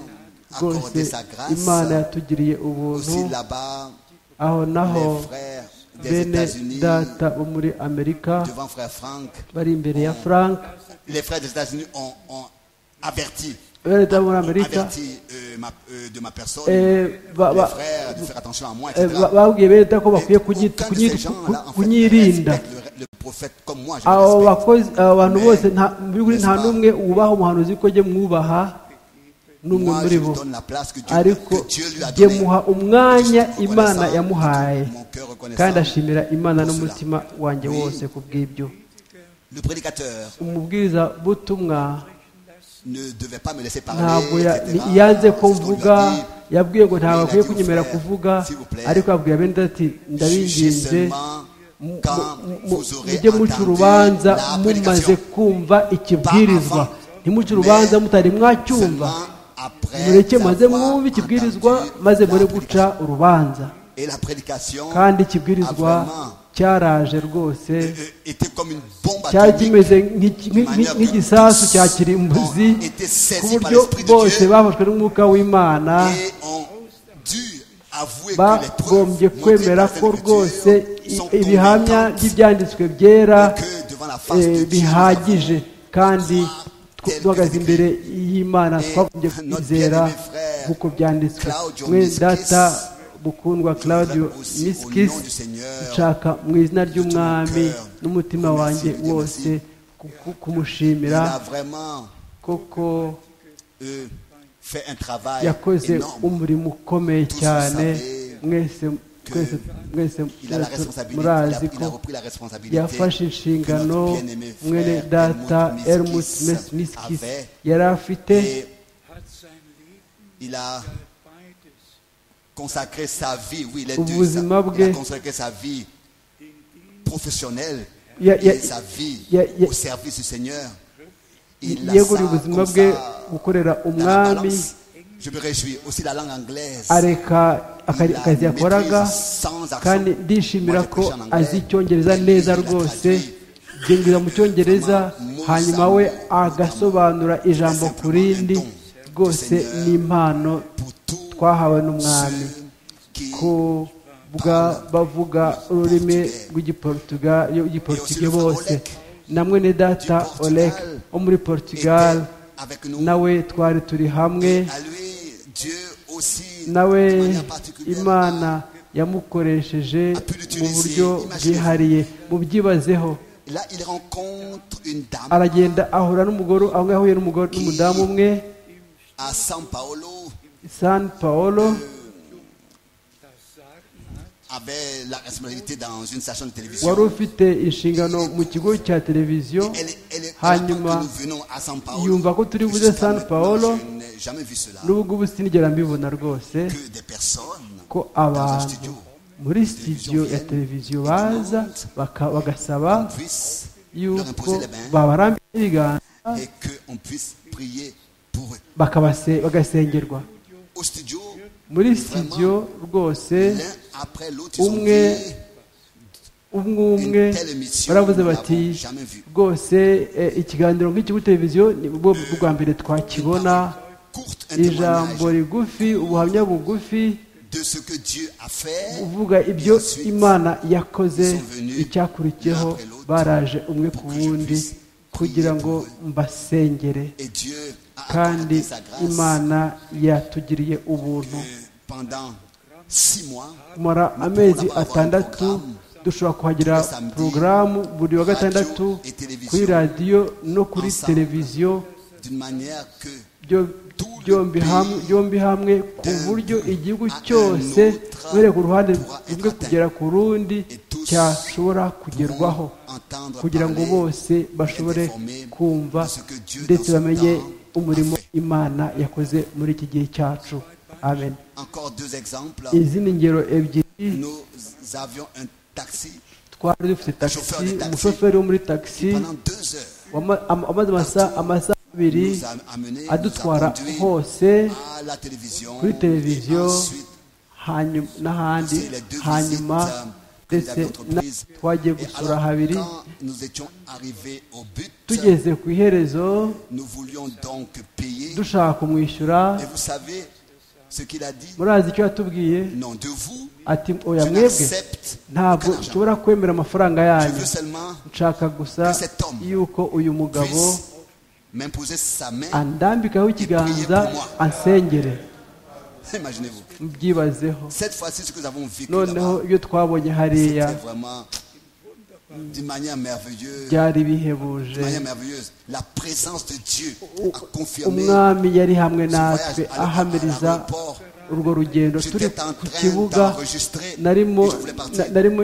rwose accordé sa grâce. imana yatugiriye ubuntu aussi là-bas aho naho les frères des bene États-Unis data bo muri amerika devant frère Frank bari imbere ya frank les frères des États-Unis ont, ont averti bene data bo muri amerika averti euh, ma- euh, de ma personne eh, ba- les ba- frères de faire attention à moi eh, etc. ba- babwiye bene data ko Et bakwiye kunyi- aucun de kunyi- ces gens-là, en ku- fait, kunyirinda respecte le, le prophète comme moi je le abo respecte. bakozi abo bantu Mais, bose nta mu by'ukuri nta n'est-ce pas? n'umwe wubaha umuhanuzi ko jye mwubaha n'umwe Moi, muri je bo lui donne la place que Dieu, ariko que Dieu lui a jye donnée. muha umwanya Je suis imana reconnaissant, yamuhaye mon cœur reconnaissant. kandi ashimira imana pour n'umutima wanjye Oui. wose ku bw'ibyo Le prédicateur umubwiriza butumwa ne devait pas me laisser parler. ntabwo ya- etc. ni- yanze ko C'est ce qu'on lui a mvuga dit. yabwiye ngo Il ntabwo a akwiye dit au kunyemera frère, kuvuga s'il vous plaît, ariko abwira bene ati Jugez ndabinginze seulement mu- quand mu- mu- vous aurez mujye muca entendu urubanza la mumaze prédication. kumva ikibwirizwa Pas avant, ntimuca urubanza mais mutari mwacyumva Seulement après mureke avoir maze mwumve ikibwirizwa entendu maze la muri guca prédication. urubanza Et la prédication kandi a ikibwirizwa vraiment cyaraje rwose euh, euh, été comme une bombe cyari atomique. kimeze nk'iki- nk'i- nk'i- nk'igisasu cya kirimbuzi ku buryo bose bafashwe n'umwuka w'imana et ont dû avouer que les bagombye preuves kwemera montrées ko par les rwose Écritures sont i- ibihamya convaincantes by'ibyanditswe byera et que devant la face de eh, Dieu, bihagije nous avons kandi tel que duhagaze c'est imbere y'imana Et twagombye notre kwizera bien-aimé frère, nk'uko byanditswe Claudio mwe Miskis, data mukundwa claudio voudrais aussi, au miskis nom du Seigneur, nshaka mu izina ry'umwami cœur, n'umutima vous wanjye remercier, vous wose remercier. ku- ku- Il kumushimira a vraiment koko euh, fait un travail yakoze énorme. umurimo ukomeye Tous cyane savez mwese twese mwese Il a la mwese responsabilité, il a, murazi il ko a repris la responsabilité yafashe inshingano que notre bien-aimé frère mwene data Helmut Helmut Miskis Miskis avait. yari afite Et il a consacré sa vie, oui, les deux, ça. Ubuzima il a bwe. consacré sa vie professionnelle Ya- ya- et sa vie ya- ya- au service du Seigneur. yeguriye ubuzima bwe gukorera umwami Je me réjouis aussi la langue anglaise. areka akari- akazi yakoraga kandi ndishimira ko azi icyongereza neza rwose byinjira mu cyongereza hanyuma we agasobanura ijambo ku rindi rwose ni impano Pour tous twahawe n'umwami ceux qui ko bwa bavuga ururimi rw'igiportugal igiportugye bose na mwene data olek wo muri portugal étaient avec nous. nawe twari turi hamwe À lui, Dieu aussi, nawe de manière particulière, imana yamukoresheje mu buryo bwihariye mubyibazeho Là, il rencontre une dame aragenda ahura n'umugore aho yahuye n'umugore n'umudamu umwe à San Paolo san paolo avait la responsabilité dans une station de télévision. wari ufite inshingano mu kigo cya televiziyo Elle, elle, elle hanyuma apprend que nous venons à San Paolo. yumva ko turi buze Jusqu'à San maintenant, Paolo. Je n'ai jamais vu cela. n'ubwo ubu sinigera mbibona rwose Que des personnes ko abantu muri sitidiyo ya televiziyo baza baka- bagasaba puissent yuko babarambira ibiganza et qu'on puisse prier pour eux. bakabase- bagasengerwa Au studio, muri sitidiyo rwose l'un après l'autre, ils ont Umwe, dit, umwe umwe baravuze bati rwose eh, ikiganiro nk'iki kuri televiziyo nibwo bwa mbere twakibona courte un ijambo témoignage rigufi ubuhamya bugufi de ce que Dieu a fait uvuga ibyo imana yakoze icyakurikiyeho baraje umwe ku wundi kugira ngo mbasengere et Dieu a kandi accordé sa grâce imana yatugiriye ubuntu pendant six mois. kumara amezi atandatu dushobora kuhagira porogaramu buri wa gatandatu kuri radiyo no kuri televiziyo d'une manière que byo- byombi hamwe byombi hamwe ku buryo igihugu cyose uhereye ku ruhande rumwe kugera ku rundi cyashobora kugerwaho kugira ngo bose bashobore kumva ndetse bamenye umurimo imana yakoze muri iki gihe cyacu amen encore deux exemples, izi ni ingero ebyiri nous avions un taxi twari dufite tagisi umushoferi wo muri tagisi pendant deux heures. wama- am- amaze amasaha amasaha abiri Nous a amené, nous a adutwara conduit hose à la télévision, kuri televiziyo et ensuite hanyuma n'ahandi hanyuma ndetse na- twagiye Et gusura alors, habiri quand nous étions arrivés au but, tugeze ku iherezo nous voulions donc payer. dushaka kumwishyura Et vous savez ce qu'il a dit murazi icyo yatubwiye Non, de vous, ati oya je mwebwe n'accepte ntabwo aucun argent. nshobora kwemera amafaranga Je yanyu veux seulement nshaka gusa que cet homme yuko uyu mugabo puisse m'imposer sa main. andambikaho ikiganza prier pour moi. ansengere Imaginez-vous. mbyibazeho Cette fois-ci, ce que nous avons vécu noneho là-bas, ibyo twabonye hariya c'était vraiment d'une manière merveilleuse. byari D'une bihebuje manière merveilleuse. La présence de Dieu a confirmé umwami yari hamwe natwe ahamiriza urwo rugendo turi ku kibuga narimo na- narimo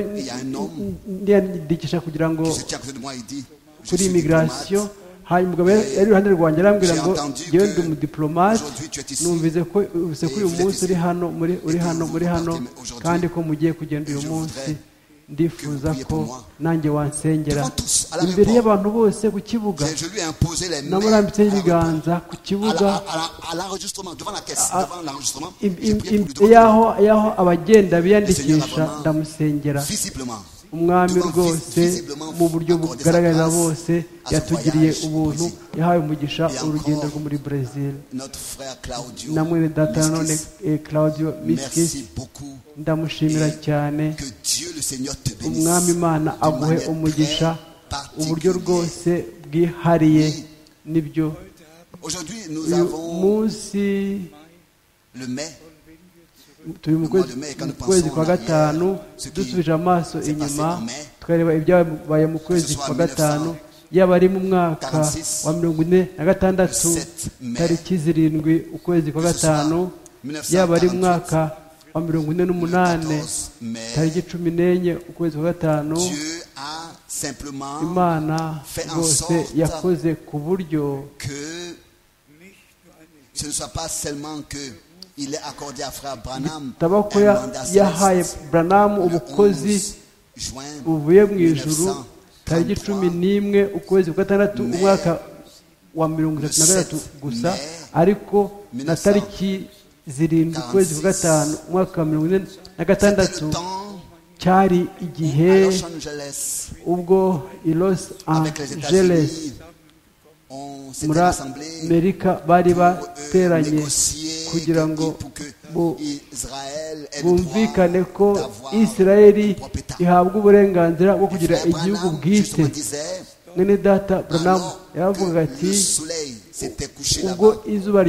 ndiyandikisha kugira ngo qui se tient à côté de moi et dit Je kuri suis imigirasiyo diplomate. hanyuma umugabo yari yari iruhande rwanjye arambwira ngo yewe ndi umudiplomate Aujourd'hui, tu es ici. numvise ko uvise ko uyu munsi uri hano muri uri hano muri hano kandi ko mugiye kugenda uyu munsi ndifuza ko nanjye wansengera imbere y'abantu bose ku kibuga Je- Je lui ai imposé les mains namurambitseho à ibiganza ku kibuga la- à la- à l'enregistrement, devant la caisse, devant l'enregistrement. im- J'ai prié im- pour lui imbere demander y'aho y'aho abagenda biyandikisha ndamusengera visiblement. umwami devant rwose visiblement mu buryo accorder sa bugaragaza grâce bose à son yatugiriye voyage au ubuntu Brésil. yahawe umugisha Et urugendo encore, rwo muri brezil Notre frère Claudio. na mwene data nanone Miskis, eh, claudio miskisi Merci beaucoup. ndamushimira cyane Que Dieu le Seigneur te bénisse. umwami imana de aguhe manière umugisha très particulière. uburyo rwose bwihariye nibyo Aujourd'hui, nous uyu avons munsi le mai. turi mu kwezi- mu kwezi kwa gatanu dusubije amaso inyuma twareba ibyabaye mu kwezi kwa gatanu yaba ari mu mwaka wa mirongo ine na gatandatu tariki zirindwi ukwezi kwa gatanu yaba ari mu mwaka wa mirongo ine n'umunane tariki cumi n'enye ukwezi kwa gatanu Dieu a simplement imana rwose yakoze ku buryo que ce ne soit pas seulement que il est accordé à frère Branham taba ko ya- yahaye buranamu ubukozi ubukozi buvuye mu ijuru tariki cumi n'imwe ukwezi kwa gatandatu umwaka wa mirongo itatu na gatatu gusa ariko na tariki zirindwi ukwezi kwa gatanu umwaka wa mirongo ine na gatandatu cyari igihe ubwo i los angeles muri amerika bari bateranye kugira ngo bumvikane ko israeli ihabwa uburenganzira bwo kugira igihugu bwite mwene data buranamu yaravugaga ati ubwo izuba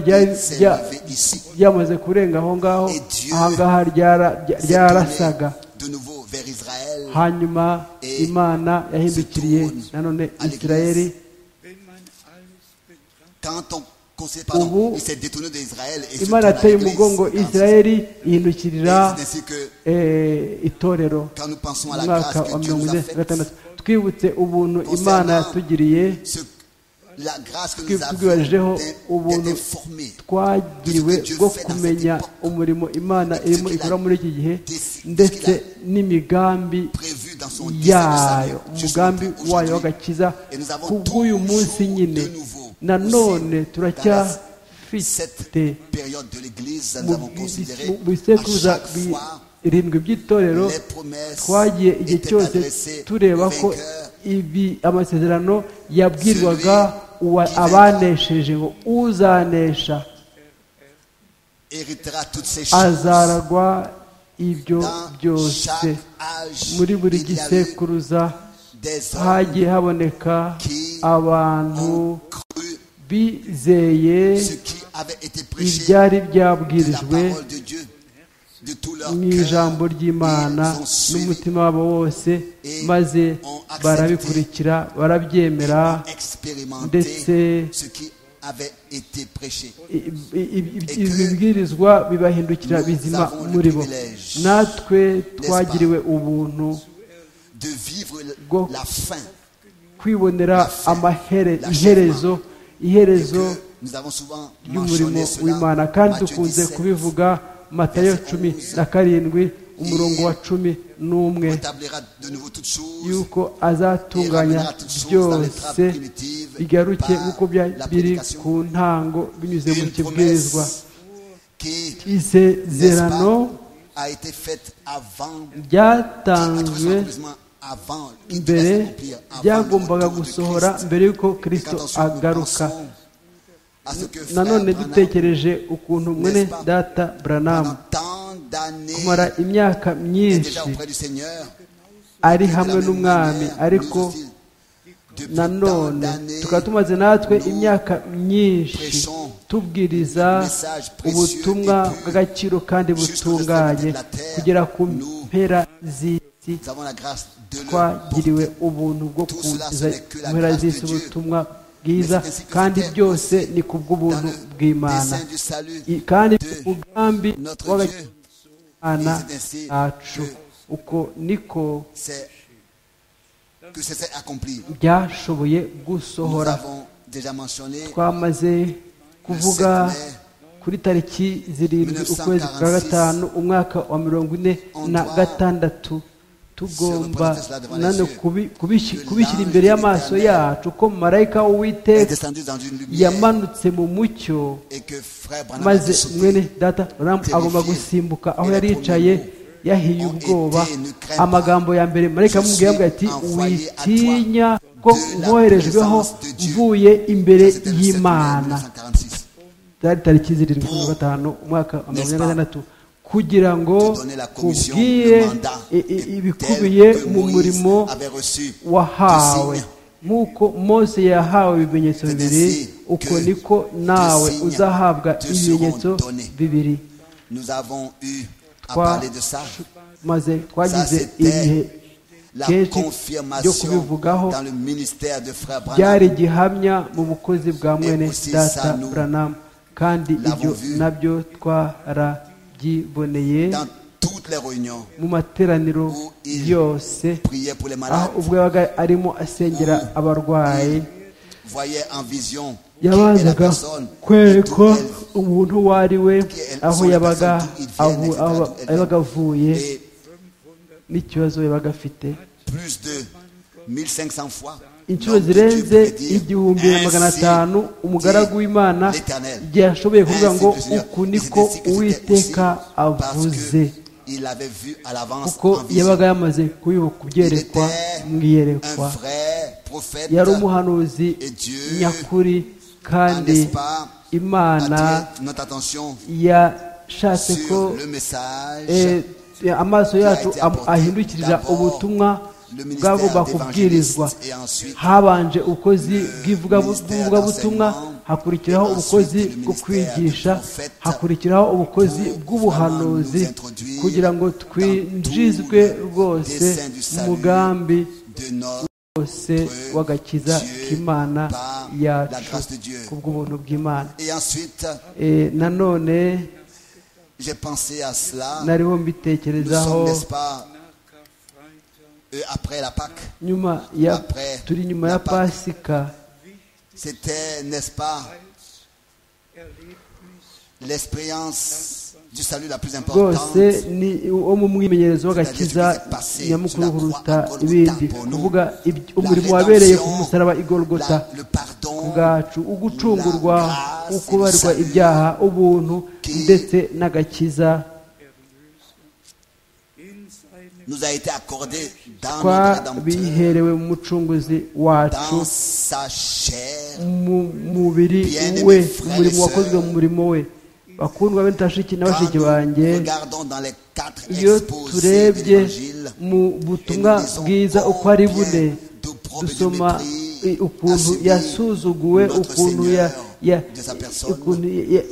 ryamaze kurenga aho ngaho ahangaha ryarasaga hanyuma imana yahindukiriye nanone israeli ubu imana yateye umugongo israeli ihindukirira itorero mu mwaka wa mirongo ine na gatandatu twibutse ubuntu imana yatugiriye twibajeho ubuntu twagiriwe bwo kumenya umurimo imana irimo ikora muri iki gihe ndetse n'imigambi yayo umugambi wayo w'agakiza ku bw'uyu munsi nyine nanone turacyafite mu bisekuruza irindwi by'itorero twagiye igihe cyose tureba ko ibi amasezerano yabwirwaga abanesheje ngo uzanesha azaragwa ibyo byose muri buri gisekuruza hagiye haboneka abantu bizeye ibyari byabwirijwe mu ijambo ry'imana n'umutima wabo wose maze barabikurikira barabyemera ndetse ibibwirizwa bibahindukira bizima muri bo natwe twagiriwe ubuntu bwo kwibonera iherezo iherezo ry'umurimo w'imana kandi dukunze kubivuga matayo cumi na karindwi umurongo wa cumi n'umwe yuko azatunganya byose bigaruke nk'uko biri ku ntango binyuze mu kibwirizwa isezerano ryatanzwe mbere ryagombaga gusohora mbere y'uko kirisito agaruka nanone dutekereje ukuntu mwene data buranamu kumara imyaka myinshi ari hamwe n'umwami ariko nanone tukaba tumaze natwe imyaka myinshi tubwiriza ubutumwa bw'agaciro kandi butunganye kugera ku mpera z'isi twagiriwe ubuntu bwo kuza mpera z'isi ubutumwa bwiza kandi byose ni ku bw'ubuntu bw'imana kandi umugambi w'abana bacu uko niko byashoboye gusohora twamaze kuvuga kuri tariki zirindwi ukwezi kwa gatanu umwaka wa mirongo ine na gatandatu tugomba nane kubishyira imbere y'amaso yacu ko marayika w'uwiteka yamanutse mu mucyo maze mwene data agomba gusimbuka aho yari yicaye yahiye ubwoba amagambo ya mbere marayika amubwiye avuga ati witinya ko mwoherejweho mvuye imbere y'imana zari tariki zirindwi na gatanu umwaka wa mirongo ine na gatandatu kugira ngo kubwiye ibikubiye mu murimo wahawe nk'uko mose yahawe ibimenyetso bibiri uko niko nawe uzahabwa ibimenyetso bibiri twamaze twagize ibihe kenshi byo kubivugaho byari gihamya mu bukozi bwa mwene data buranamu kandi ibyo nabyo twara byiboneye mu materaniro yose aho ubwo yabaga arimo asengera abarwayi yabanzaga kwerekwa umuntu uwo ari we aho yabaga avuye n'ikibazo yabaga afite 1500 fois. inshuro zirenze igihumbi na magana atanu umugaragu w'imana igihe yashoboye kuvuga ngo uku niko uwiteka avuze Il avait vu à l'avance kuko en vision. yabaga yamaze kubibu- kubyerekwa mu Un iyerekwa vrai prophète. yari umuhanuzi Et Dieu, nyakuri Ah, kandi n'est-ce pas, imana attirer notre attention yashatse ko sur le message. eh, amaso yacu am- ahindukirira ubutumwa bwagomba kubwirizwa habanje ubukozi bw'ivugabutumwa hakurikiraho ubukozi bwo kwigisha hakurikiraho ubukozi bw'ubuhanuzi kugira ngo twinjizwe rwose mu mugambi de notre wose w'agakiza k'imana yacu ku bw'ubuntu bw'imana Et ensuite, Eh, nanone j'ai pensé à cela. nariho Nous sommes, mbitekerezaho n'est-ce pas, euh, après la Pâque. nyuma ya Après turi nyuma la ya Pâque. pasika C'était, n'est-ce pas, l'expérience du salut la plus importante. rwose ni wo mu mwimenyerezo w'agakiza nyamukuru kuruta ibindi kuvuga ibyo- umurimo wabereye ku musaraba igorogota La- le pardon, bwacu ugucungurwa ukubarwa ibyaha ubuntu ndetse n'agakiza nous a été accordé dans notre Rédempteur, twabiherewe mu mucunguzi wacu dans sa chair. mu mubiri we umurimo wakozwe mu murimo we bakundwa bene tashiki na Quand bashiki nous banjye regardons dans les quatre iyo exposés de turebye l'Évangile, mu butumwa bwiza uko ari bune dusoma i- ukuntu yasuzuguwe ukuntu ya- ya- ukuntu ya- ya-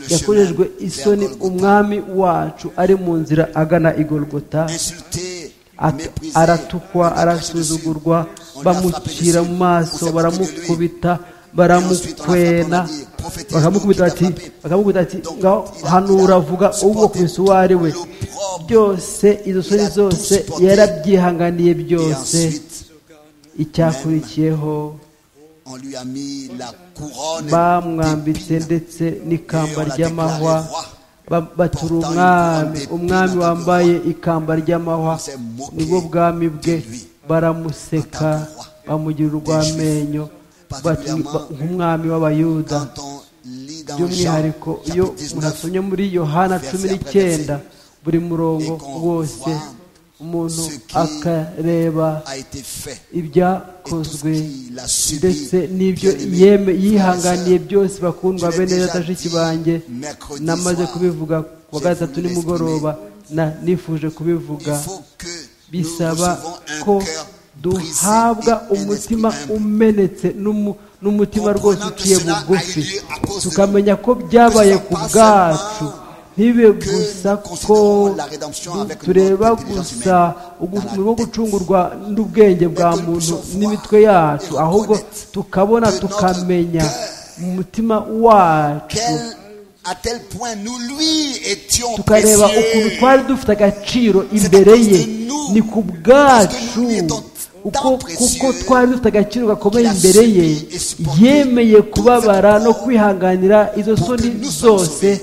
yakorejwe isoni umwami wacu ari mu nzira agana igorogota At- aratukwa arasuzugurwa bamucira mu maso baramukubita baramukwena bakamukubita bati bakamukubita bati ngaho hanura avuga ubwo ku isuwari we byose izo soni zose yarabyihanganiye byose icyakurikiyeho On lui a mis la couronne bamwambitse d'épines. ndetse n'ikamba Et on l'a ry'amahwa déclaré roi. Ba- batura umwami umwami wambaye ikamba ry'amahwa nibwo bwami bwe baramuseka bamugira urw'amenyo bati- ba- nk'umwami w'abayuda Quand on lit dans Jean, by'umwihariko iyo chapitre 19, unasomye muri yohana cumi n'icyenda buri murongo wose umuntu akareba a été fait. ibyakozwe qu'il a subi, ndetse n'ibyo bien-aimé, yeme frères et yihanganiye sœurs, byose bakundwa je l'ai bene déjà datashiki dit banjye mercredi namaze soir. kubivuga ku wa J'ai gatatu voulu nimugoroba na nifuje Il kubivuga faut que nous bisaba recevons un ko cœur brisé duhabwa et un umutima esprit humble. umenetse n'umu- n'umutima Comprenant rwose que uciye cela a bugufi lieu à cause de tukamenya ko byabaye ku pas bwacu seulement ntibe que gusa nous ko considérons la rédemption avec tureba notre intelligence gusa humaine dans la umurimo wo tête. gucungurwa n'ubwenge bwa Mais que nous muntu puissions n'imitwe voir yacu et ahubwo reconnaître tukabona que notre tukamenya cœur- mu mutima wacu Quel- à tel point nous lui étions tukareba ukuntu précieux. twari dufite agaciro imbere ye ni ku bwacu uko kuko twari dufite agaciro gakomeye imbere ye yemeye kubabara no kwihanganira izo soni zose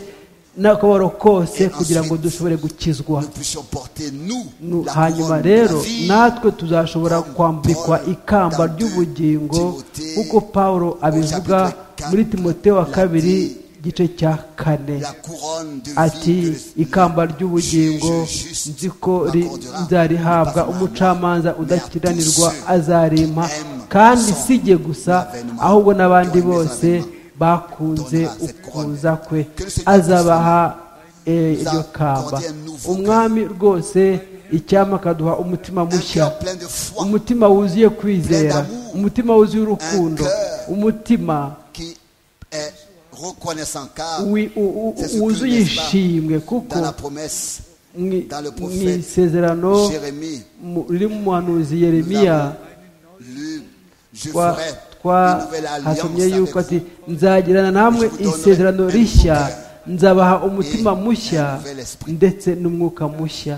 n'akababaro kose kugira ngo dushobore gukizwa Nous puissions porter nous Nu- la hanyuma couronne de la rero vie. natwe tuzashobora kwambikwa ikamba ry'ubugingo nk'uko pawulo abivuga muri timoteyo wa kabiri igice cya kane la couronne de vie que ati le- ikamba ry'ubugingo nzi ko ri- nzarihabwa umucamanza udakiranirwa azarimpa kandi si jye gusa ahubwo n'abandi bose bakunze ukuza kwe azabaha eh, iryo kamba umwami rwose icyama akaduha umutima un mushya cœur plein de foi umutima wuzuye kwizera umutima wuzuye urukundo umutima qui est reconnaissant car wi- u- u- c'est ce que, wuzuye n'est-ce pas, ishimwe dans la kuko promesse mwi- dans le mu prophète isezerano Jérémie mu- riri mu muhanuzi yeremiya lu je twa- ferai une nouvelle twahasomye alliance yuko avec ati vous, nzagirana namwe isezerano rishya nzabaha umutima mushya ndetse n'umwuka mushya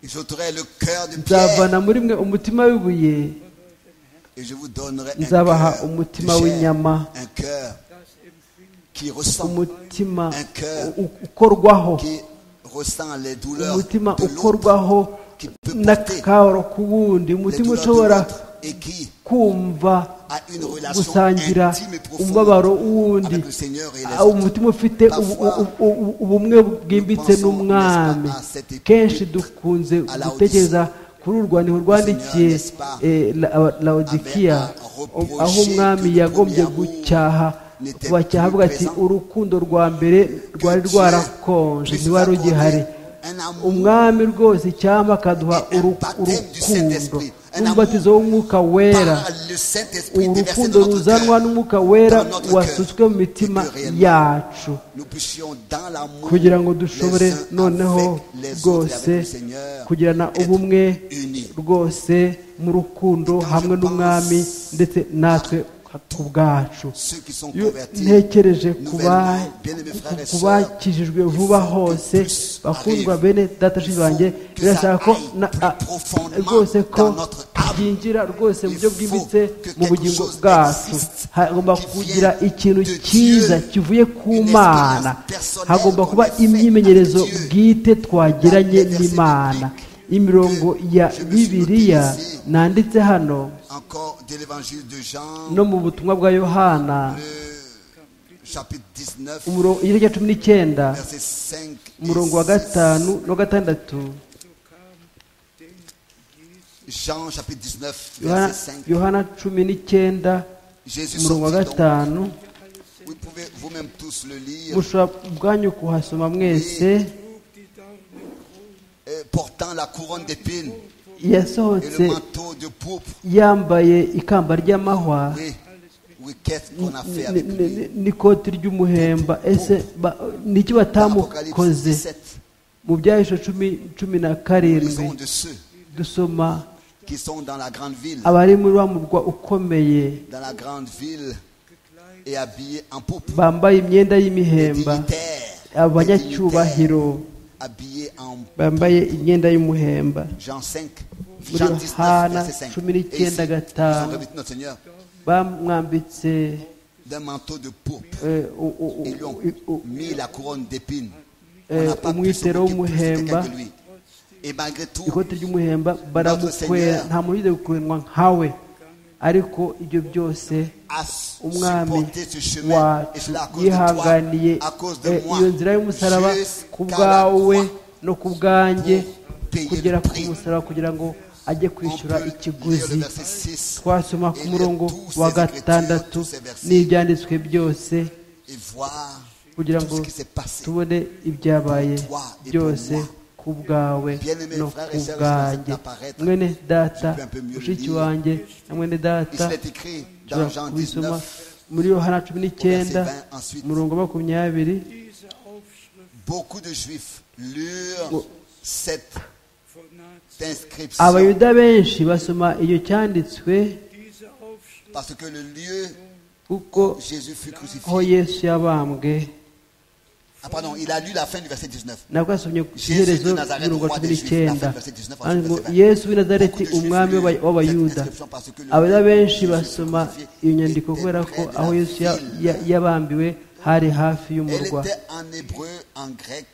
et j'ôterai le cœur de pierre nzavana muri mwe umutima w'ibuye et je vous donnerai un nzabaha cœur de umutima chair, w'inyama un cœur qui ressent umutima Un cœur u- ukorwaho qui ressent les douleurs umutima de l'autre, ukorwaho n'akaro ku wundi umutima ushobora kumva gusangira umubabaro w'undi umutima ufite ubu- ubu- ubu- ubumwe bwimbitse n'umwami kenshi dukunze gutekereza kuri uru rwandiko rwandikiye eh, La- La- laodikiya aho umwami yagombye gucyaha bacyaha avuga ati urukundo rwa mbere rwari rwarakonje ntiwari rugihari umwami rwose cyangwa akaduha uruku- urukundo n'umubatizo w'umwuka wera urukundo ruzanwa n'umwuka wera wasutswe mu mitima yacu kugira ngo dushobore noneho rwose kugirana ubumwe rwose mu rukundo hamwe n'umwami ndetse natwe ku bwacu iyo ntekereje ku ba- ku bakijijwe vuba hose bakundwa bene datashi banjye birasaba ko na- a- rwose ko byinjira rwose mu buryo bwimbitse mu bugingo bwacu hagomba kugira ikintu cyiza kivuye ku mana hagomba kuba imyimenyerezo bwite twagiranye n'imana imirongo ya bibiliya nanditse hano Encore de l'évangile de Jean, no mu butumwa bwa yohana chapitre 19, umurongo- igice cya cumi n'icyenda verset 5 et umurongo wa 6. gatanu no gatandatu Jean, chapitre 19, Yohana- verset 5. yohana cumi n'icyenda Jésus umurongo wa sortit donc. gatanu Vous pouvez vous-même tous le lire. mushobora ubwanyu kuhasoma mwese Euh, Portant la couronne d'épines et yasohotse le manteau de pourpre. yambaye ikamba ry'amahwa Oui, oui qu'est-ce qu'on a fait ni- avec ni- lui ni- n'ikoti ry'umuhemba ese ba- niki Dans Apocalypse batamukoze 17, mu byahisho cumi cumi na karindwi sont de ceux dusoma qui sont dans la grande ville, abari muri wa murwa ukomeye dans la grande ville et habillés en pourpre. bambaye imyenda Des dignitaires, y'imihemba des dignitaires abanyacyubahiro habillés en bambaye imyenda y'umuhemba Jean 5, Muri Jean 19, Yohana verset 5. cumi Et ici, n'icyenda ils ont gatanu revêtu notre Seigneur bamwambitse d'un manteau de pourpre. eh, u- u- u- Ils lui ont u- u- mis la couronne d'épines. Euh, On n'a pas pu umwitero s'occuper plus de quelqu'un w'umuhemba. que lui. Et malgré tout, ikoti ry'umuhemba baramukwera Seigneur. nta muntu ujya gukwendwa nkawe ariko ibyo byose a umwami supporté ce chemin. Et wacu cela à cause de yihanganiye toi, à cause de eh, moi. iyo nzira y'umusaraba Jusqu'à ku la bwawe croix. no ku bwanjye payer kugera le ku prix. musaraba kugira ngo ajye On kwishyura peut lire le ikiguzi verset 6 twasoma ku murongo wa gatandatu n'ibyanditswe byose et voir kugira tout ngo ce qui s'est passé. tubone ibyabaye byose ku bwawe no ku bwanjye mwene data mushiki wanjye na mwene data Il est écrit dans ushobora Jean kubisoma 19, muri yohana cumi n'icyenda umurongo makumyabiri Diese Aufschrift beaucoup de Juifs lurent Ngo- cette von Nazareth, inscription abayuda benshi basoma iyo cyanditswe diese Aufschrift parce que le lieu kuko où Jésus fut aho crucifié. yesu yabambwe Ah pardon, il a lu la fin du verset 19. nabwo yasomye ku iherezo ry'umurongo wa cumi n'icyenda hanyuma ngo yesu w'i nazareti umwami w'aba- w'abayuda abayuda benshi basoma iyo nyandiko kubera ko aho yesu ya- ya- yabambiwe hari hafi Elle y'umurwa était en hébreu, en grec,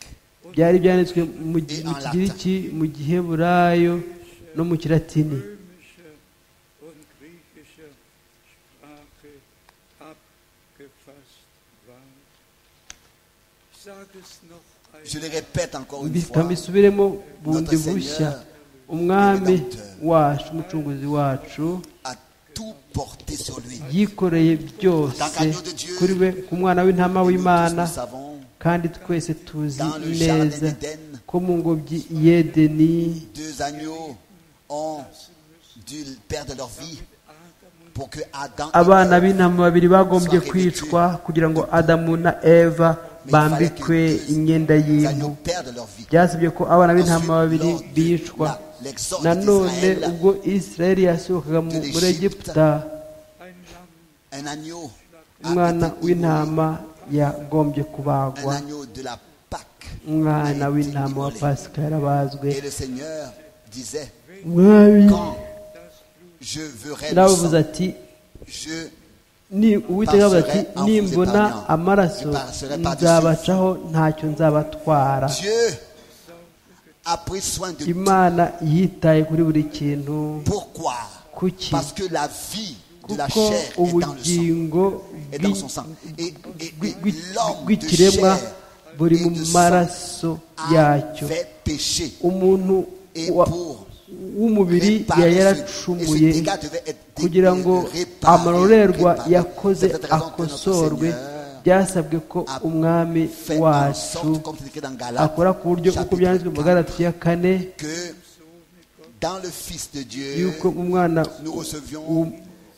byari byanditswe mu gi- mu kigiriki mu giheburayo no mu kiratini römische und griechische Sprache abgefasst war. Sag es noch je einmal. le répète encore une Mbi- fois, kambisubiremo bundi bushya umwami wacu umucunguzi wacu a tout porté sur lui. yikoreye byose kuri we ku mwana w'intama Et nous tous w'imana nous savons, kandi twese tuzi dans le jardin neza d'Éden, ko mu ngobyi yedeni deux agneaux ont dû perdre leur vie pour que Adam et abana Ève b'intama babiri bagombye kwicwa kugira ngo adamu na eva bambikwe imyenda les y'impu agneaux perdent leur vie. byasabye ko abana b'intama babiri bicwa nanone ubwo isirayeli yasohokaga mu- muri egiputa Ein Lamm Un agneau, a umwana été w'intama yagombye un kubagwa agneau de la Pâque. umwana a été w'intama wa immolé. pasika yarabazwe Et le Seigneur disait, mwami quand je verrai le nabavuze sang, ati je ni uwiteka avuze ati nimbona amaraso nzabacaho ntacyo nzabatwara Dieu a pris soin de tout. imana yitaye kuri buri kintu Pourquoi kuki Parce que la vie de la kuko chair est dans le sang. ubugingo Est dans bwi- son sang. Et, et- et bwi- bwi- l'homme de bw'ikiremwa chair buri mu et de sang maraso yacyo avait péché. umuntu Et wa- pour w'umubiri yari yaracumuye kugira ngo amarorerwa yakoze akosorwe byasabwe ko umwami wacu akora ku buryo uko byanditswe mu magarati ya kane que dans le Fils de Dieu, y'uko umwana nous recevions w'u-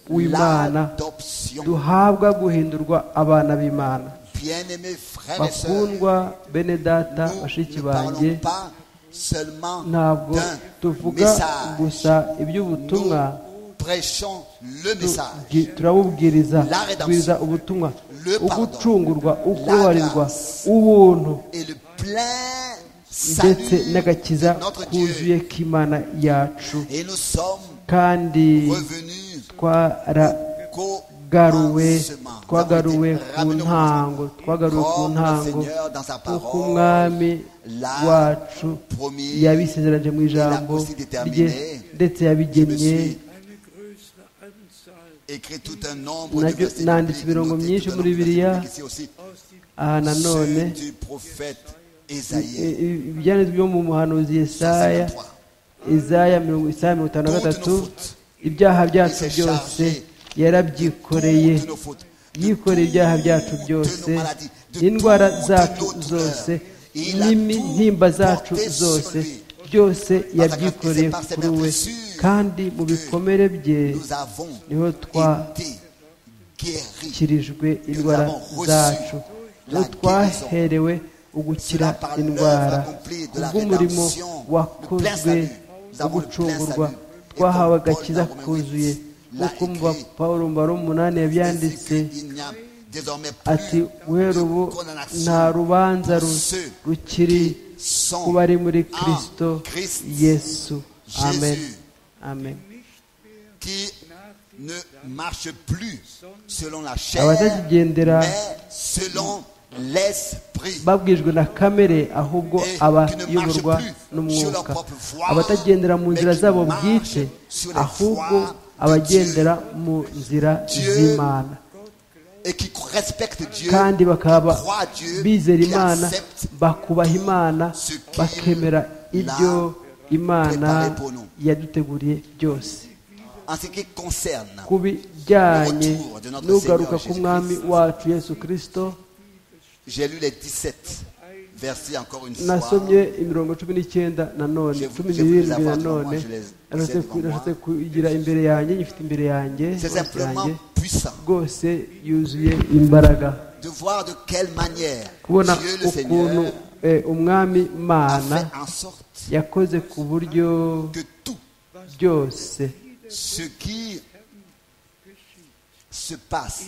w'imana l'adoption. duhabwa guhindurwa abana b'imana Bien-aimés frères et sœurs, bakundwa bene data nous bashiki ne banjye parlons pas seulement ntabwo d'un tuvuga message. gusa iby'ubutumwa Nous prêchons le tu- message, gi- turabubwiriza La redemption. tubwiriza ubutumwa Le pardon. ugucungurwa ukubabarirwa grâce. ubuntu et le plein ndetse salut n'agakiza de notre kuzuye Dieu. k'imana yacu Et nous sommes kandi revenus qu'au twaragaruwe commencement. Nous avons été twagaruwe ku ramenés au ntango twagaruwe ku Comme le ntango Seigneur dans sa kuko parole umwami l'a wacu promis, yabisezeranje mu ijambo aussi déterminé. rye ndetse yabigennye Je me suis Eine größere Anzahl écrit tout un nombre de Nabyo versets nanditse bibliques, imirongo noté myinshi tout un muri nombre de Bibiliya. versets bibliques ici aussi. aus dem aha nanone Ceux du prophète Ésaïe, ibyanditswe byo mu muhanuzi yesaya 53. izaya mirongo isaya mirongo itanu na Toutes gatatu nos fautes. ibyaha byacu Il s'est byose chargé yarabyikoreye toutes nos fautes, de yikoreye ibyaha byacu toutes byose nos maladies, de n'indwara toute zacu notre zose douleur. Il a n'intimba tout zacu porté sur zose lui. byose Parce que yabyikoreye c'est par ses kuri we meurtrissures kandi mu que bikomere bye Nous avons niho été guéris. twakirijwe indwara avons reçu zacu la niho twaherewe ugukira Cela par indwara l'œuvre accomplie de la kubw'umurimo rédemption, le plein wakozwe salut. Nous avons le plein w'ugucungurwa salut. Et twahawe comme Paul agakiza dans Romains kuzuye 8, l'a nk'uko mu écrit, bapawulo mbaro umunani yabyanditse Il n'y a désormais ati plus wera ubu de condamnation nta rubanza pour ru- ceux rukiri qui sont ku bari muri en kirisito Christ yesu amen Jésus. amen qui ne marchent plus selon la chair, abatakigendera mais selon l'esprit. babwijwe na kamere ahubwo abayoborwa n'umwuka abatagendera mu nzira zabo bwite ahubwo abagendera mu nzira z'imana Et qui respecte Dieu, kandi bakaba croit Dieu, bizera qui imana accepte bakubaha imana ce qu'il bakemera ibyo imana préparé pour nous. yaduteguriye byose en ce qui concerne ku Le bijyanye retour de notre n'ugaruka Seigneur k'umwami wacu yesu kirisito J'ai lu les 17 versets encore une fois. nasomye imirongo cumi n'icyenda na none Je- cumi je vous n'irindwi les na avance none moi, je les- nashatse je les ku- avance nashatse kuyigira imbere yanjye nyifite imbere yanjye C'est hose simplement yanjye puissant rwose yuzuye imbaraga de voir de quelle manière kubona Dieu le ukuntu Seigneur eh, umwami a mana fait en sorte yakoze ku buryo que tout byose ce qui se passe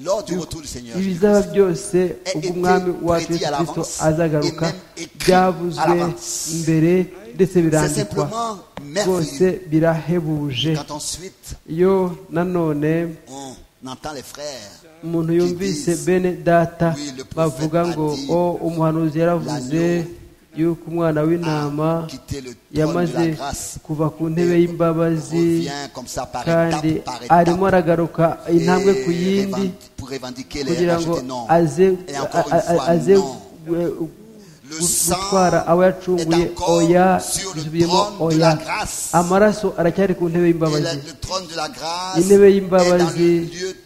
lors du retour du Seigneur ibizaba Jésus-Christ byose ubwo umwami wacu yesu kirisito azagaruka byavuzwe mbere ndetse c'est birandikwa simplement rwose merveilleux birahebuje quand ensuite iyo nanone on entend les frères umuntu yumvise bene data Oui, le prophète bavuga ngo a dit, o umuhanuzi yaravuze yuko umwana w'intama ah, quitter le trône de yamaze la grâce kuva ku ntebe Et y'imbabazi revient comme ça par kandi étape par arimo étape aragaruka Et intambwe ku yindi revendique- pour revendiquer les kugira ngo rachetés non aze et encore une a- a- fois aze non gu- gu- Le gutwara abo yacunguye est encore oya sur le isubiyemo trône de oya la grâce. amaraso aracyari ku ntebe Et y'imbabazi la- le trône de la grâce est Intebe dans y'imbabazi le lieu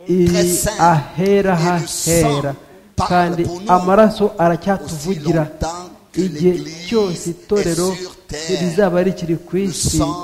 iri très saint. ahera Et le hahera sang parle kandi pour nous amaraso aussi aracyatuvugira longtemps que igihe l'Église cyose est itorero sur terre. rizaba rikiri ku isi Le sang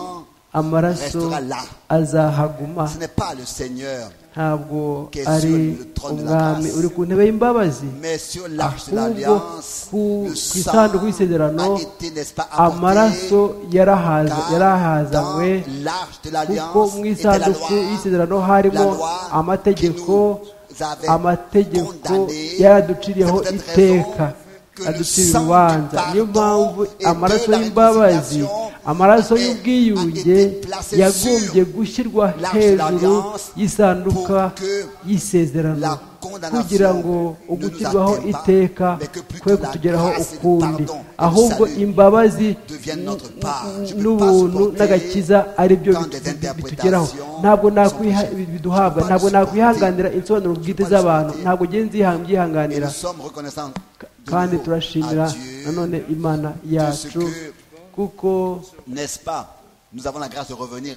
amaraso restera là. azahaguma Ce n'est pas le Seigneur, ntabwo qui est ari sur le trône de la umwami grâce. uri ku ntebe y'imbabazi mais sur l'arche de ahubwo l'Alliance, ku le ku isanduku sang y'isezerano a été, n'est-ce pas, amaraso apporté yarahaza- car dans yarahazanywe l'arche de kuko l'Alliance mu était la isanduku loi y'isezerano La harimo loi amategeko qui nous avait amategeko condamnés, yaraduciriyeho c'est peut-être iteka raison que le aducira sang du urubanza pardon niyo mpamvu et de amaraso la y'imbabazi réconciliation amaraso y'ubwiyunge yagombye gushyirwa hejuru y'isanduka y'isezerano kugira ngo ugutirwaho iteka kwe kutugeraho ukundi ahubwo imbabazi n'ubuntu n'agakiza ari byo bitugeraho ntabwo biduhabwa ntabwo nakwihanganira insobanuro bwite z'abantu ntabwo ugenda byihanganira kandi turashimira nanone imana yacu kuko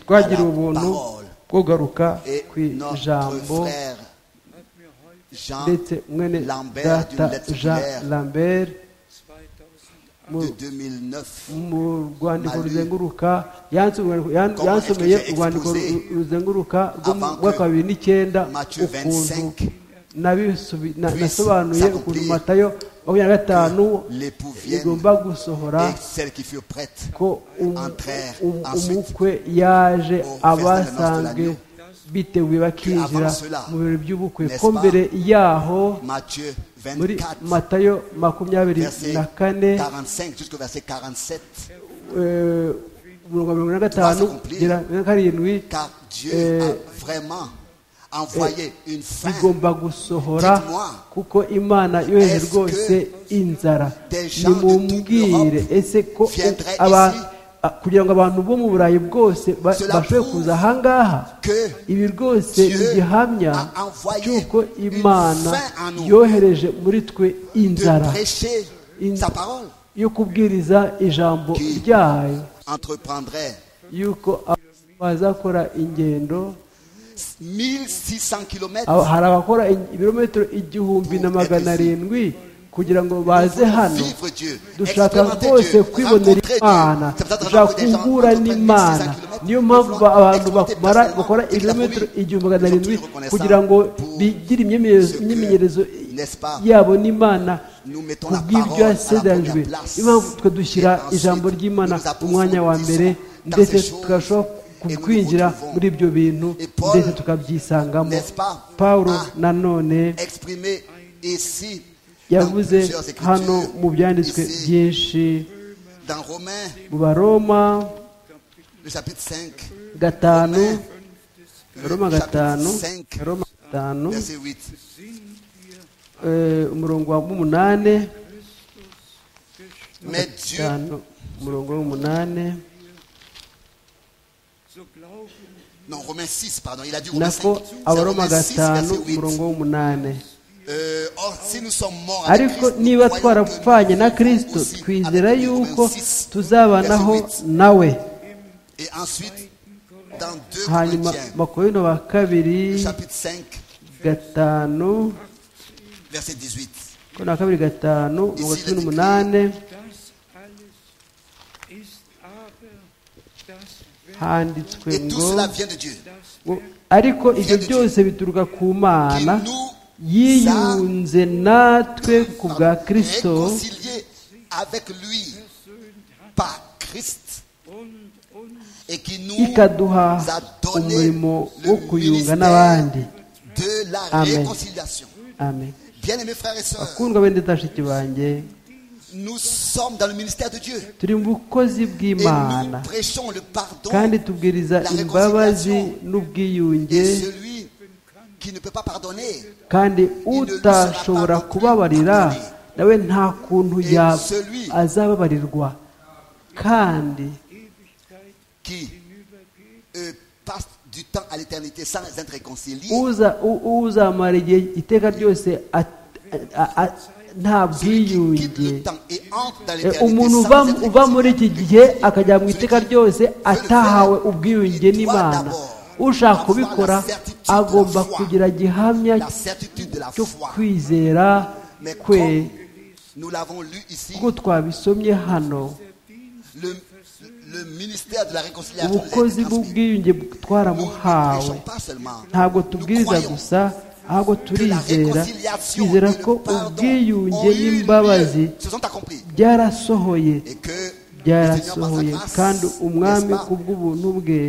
twagira ubuntu bwo kugaruka ku ijambo ndetse mwene data jean lambert mu rwandiko ruzenguruka yansomeye urwandiko ruzenguruka rwa kabiri n'icyenda ukuntu nasobanuye ukuntu matayo makumyabiri na gatanu igomba gusohora ko umukwe yaje abasanzwe biteguye bakinjira mu birori by'ubukwe ko mbere yaho muri matayo makumyabiri na kane mirongo mirongo na gatanu kugera na karindwi bigomba gusohora kuko imana yoheje rwose inzara nimubwire ese ko kugira ngo abantu bo mu burayi bwose bashobore kuza ahangaha ibi rwose ni gihamya cy'uko imana yohereje muri twe inzara yo kubwiriza ijambo ryayo y'uko bazakora ingendo hari abakora ibirometero igihumbi na magana arindwi kugira ngo baze hano dushaka rwose kwibonera imana dushaka guhura n'imana niyo mpamvu abantu bakora ibirometero igihumbi magana arindwi kugira ngo bigire imyemenyerezo yabo n'imana ku bw'ibyo yasedanjwe niyo mpamvu twe dushyira ijambo ry'imana umwanya wa mbere ndetse tukarushaho kwinjira muri ibyo bintu ndetse tukabyisangamo paul nanone yavuze hano mu byanditswe byinshi mu baroma gatanu roma gatanu roma gatanu umurongo w'umunani gatanu umurongo w'umunani Non, Romains 6, pardon, il a dit Romains 5. abaroma gatanu umurongo w'umunani ariko niba twarapfanye na kirisito twizera yuko tuzabanaho nawe hanyuma makorino ba kabiri gatanu makorino ba kabiri gatanu mirongo cumi n'umunani handitswe ngo ariko ibyo byose bituruka ku mana yiyunze natwe ku bwa kirisito ikaduha umurimo wo kuyunga n'abandi amen amen akundwa bende tashiki banjye nous sommes dans le ministère de Dieu. turi mu bukozi bw'imana kandi tubwiriza imbabazi n'ubwiyunge kandi utashobora kubabarira nawe nta kuntu azababarirwa kandi uzamara igihe iteka ryose nta bwiyunge umuntu uva muri iki gihe akajya mu iteka ryose atahawe ubwiyunge n'imana ushaka kubikora agomba kugira gihamya cyo kwizera kwe kuko twabisomye hano ubukozi bw'ubwiyunge twaramuhawe ntabwo tubwiriza gusa ahubwo turizera twizera ko ubwiyunge n'imbabazi byarasohoye byarasohoye kandi umwami ku bw'ubuntu bwe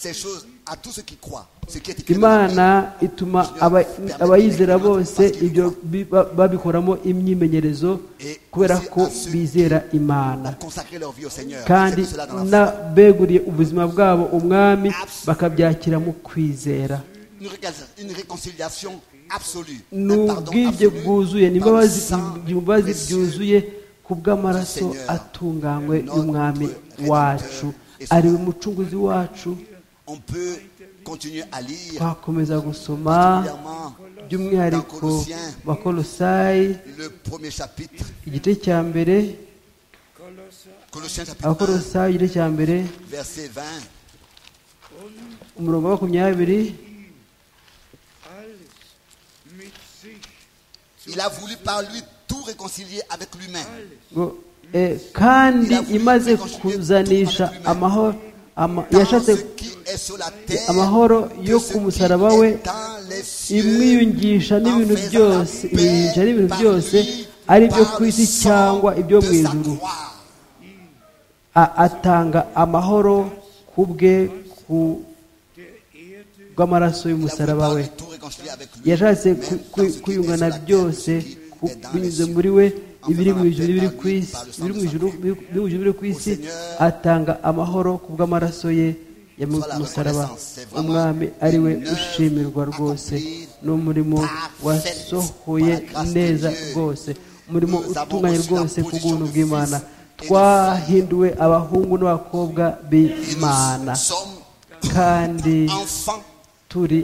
ces choses à tous ceux qui croient, ce qui est écrit dans la Bible. imana ituma aba- abayizera bose ibyo bi- ba- babikoramo imyimenyerezo kubera ko bizera imana consacrer leur vie au Seigneur. kandi C'est cela dans la foi. n'abeguriye ubuzima bwabo umwami bakabyakira mu kwizera Une réconciliation- Une réconciliation absolue. ni Un pardon ubwige absolu bwuzuye ni par le imbabazi sang imbabazi précieux byuzuye ku bw'amaraso du Seigneur, atunganywe notre y'umwami Rédempteur wacu et ari we Sauveur. mucunguzi wacu On peut continuer à lire twakomeza gusoma particulièrement by'umwihariko Colossiens. bakolosayi le premier chapitre, igice cya mbere Colossiens chapitre 1, abakolosayi igice cya mbere verset 20. umurongo wa makumyabiri alles mit sich Il a voulu par lui tout réconcilier avec lui-même. ngo eh, kandi imaze kuzanisha amahoro ama- Tant yashatse ce qui est sur la terre, amahoro que yo ce ku qui musaraba est we dans les cieux. imwiyungisha n'ibintu byose imwiyungisha n'ibintu byose ari ibyo ku isi cyangwa ibyo mu ijuru A- atanga amahoro ku bwe ku- bw'amaraso y'umusaraba we yashatse ku- ku- kuyungana byose ku- binyuze muri we ibiri mu ijuru n'ibiri ku isi ibiri mu ijuru n'ibiri- ibiri mu ijuru n'ibiri ku isi atanga amahoro ku bw'amaraso ye ya mu- musaraba umwami ari we ushimirwa rwose n'umurimo wasohoye neza rwose umurimo utunganye rwose ku bw'ubuntu bw'imana twahinduwe abahungu n'abakobba b'imana kandi turi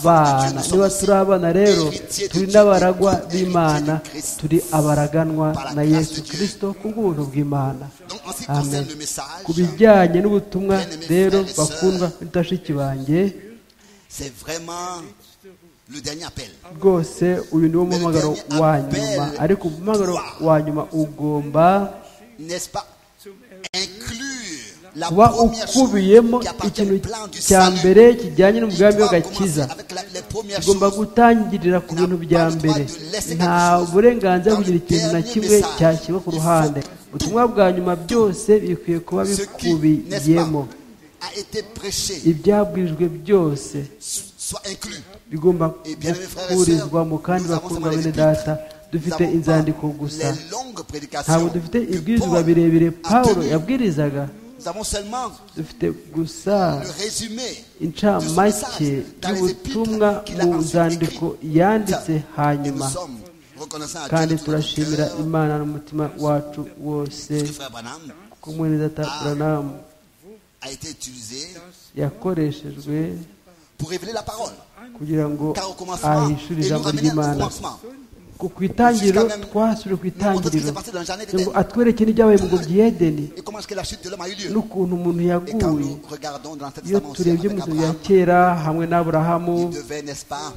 abana niba turi abana rero turi n'abaragwa b'imana turi abaraganwa na yesu kirisito ku bw'ubuntu bw'imana amen ku bijyanye n'ubutumwa rero bakundwa n'itashiki banjye C'est vraiment le dernier appel. rwose uyu niwo muhamagaro wa nyuma ariko umuhamagaro wa nyuma ugomba N'est-ce pas Inclure la kuba première chose ukubiyemo qui appartient ikintu au plan du cya salut. mbere kijyanye n'umugambi doit commencer w'agakiza avec la- les premières tugomba choses. gutangirira ku bintu bya mbere nta burenganzira bwo kugira ikintu na kimwe cyashyirwa ku ruhande ubutumwa bwa nyuma byose bikwiye kuba Ce qui, n'est-ce bikubiyemo pas, a été prêché ibyabwirijwe byose soit inclus. bigomba gukurizwamo kandi bakundwa bene data dufite inzandiko gusa Les longues prédications ntabwo dufite que ibwirizwa Paul birebire a paul tenues. yabwirizaga Nous avons seulement dufite gusa le résumé incamake y'ubutumwa mu nzandiko yanditse et hanyuma nous sommes reconnaissants à kandi Dieu de tout notre turashimira cœur. imana n'umutima wacu wose Parce que frère Branham ko umwenezata buranamu a été utilisé yakoreshejwe pour révéler la parole. kugira ngo Car au commencement, ahishura et nous ijambo ramener au ry'imana commencement. ku ku itangiriro twasubire ku Nous montrons ce qui itangiriro s'est passé dans le jardin ngo d'Éden. atwereke n'ibyabaye mu ngobyi y'edeni Et comment est-ce que la chute de l'homme a eu lieu n'ukuntu umuntu Et quand yaguye nous regardons dans l'Ancien iyo Testament aussi turebye avec mu nzu ya Abraham, kera hamwe n'aburahamu il devait, n'est-ce pas,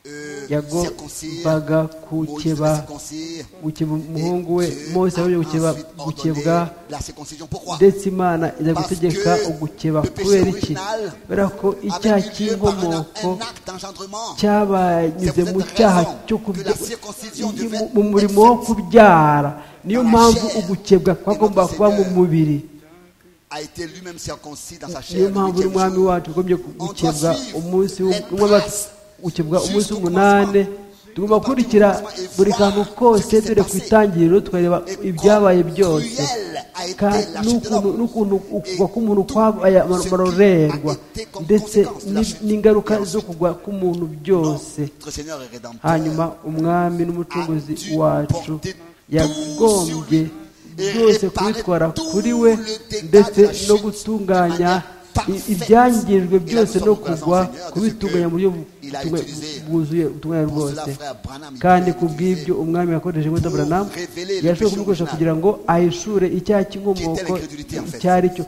euh, circoncire, yagombaga Moïse devait gukeba circoncire, gukeba umuhungu we et Dieu mose yabonye a gukeba ensuite ordonné gukebwa la circoncision. Pourquoi ndetse imana iza gutegeka ugukeba kubera iki kubera ko icyaha Avec lieu par un, cy'inkomoko un acte d'engendrement. cyabanyuze mu cyaha cyo kubya mu murimo wo kubyara niyo mpamvu ugukebwa kwagomba kuba mu mubiri a été lui-même circoncis dans sa chair. niyo le mpamvu huitième n'umwami jour. wacu ugomba gukebwa umunsi gukebwa umunsi w'umunani tugomba gukurikira buri kantu kose dore ku itangiriro tukareba Et ibyabaye comme byose cruelle a été Ka- la chute de n'ukuntu l'homme. n'ukuntu ukugwa Et k'umuntu tout kwabaye ce qui a amarorerwa été comme ndetse conséquence de la ni- chute. n'ingaruka Et zo ensuite, kugwa k'umuntu byose Notre Seigneur est rédempteur. hanyuma umwami n'umucunguzi wacu yagombye byose kubitwara kuri we ndetse no gutunganya i- ibyangirijwe byose no kugwa kubitunganya mu buryo butunga- bwuzuye ubutungane rwose kandi ku bw'ibyo umwami yakoresheje inkota buranamu yashoboye kubikoresha kugira ngo ahishure icyaha cy'inkomoko icyo ari cyo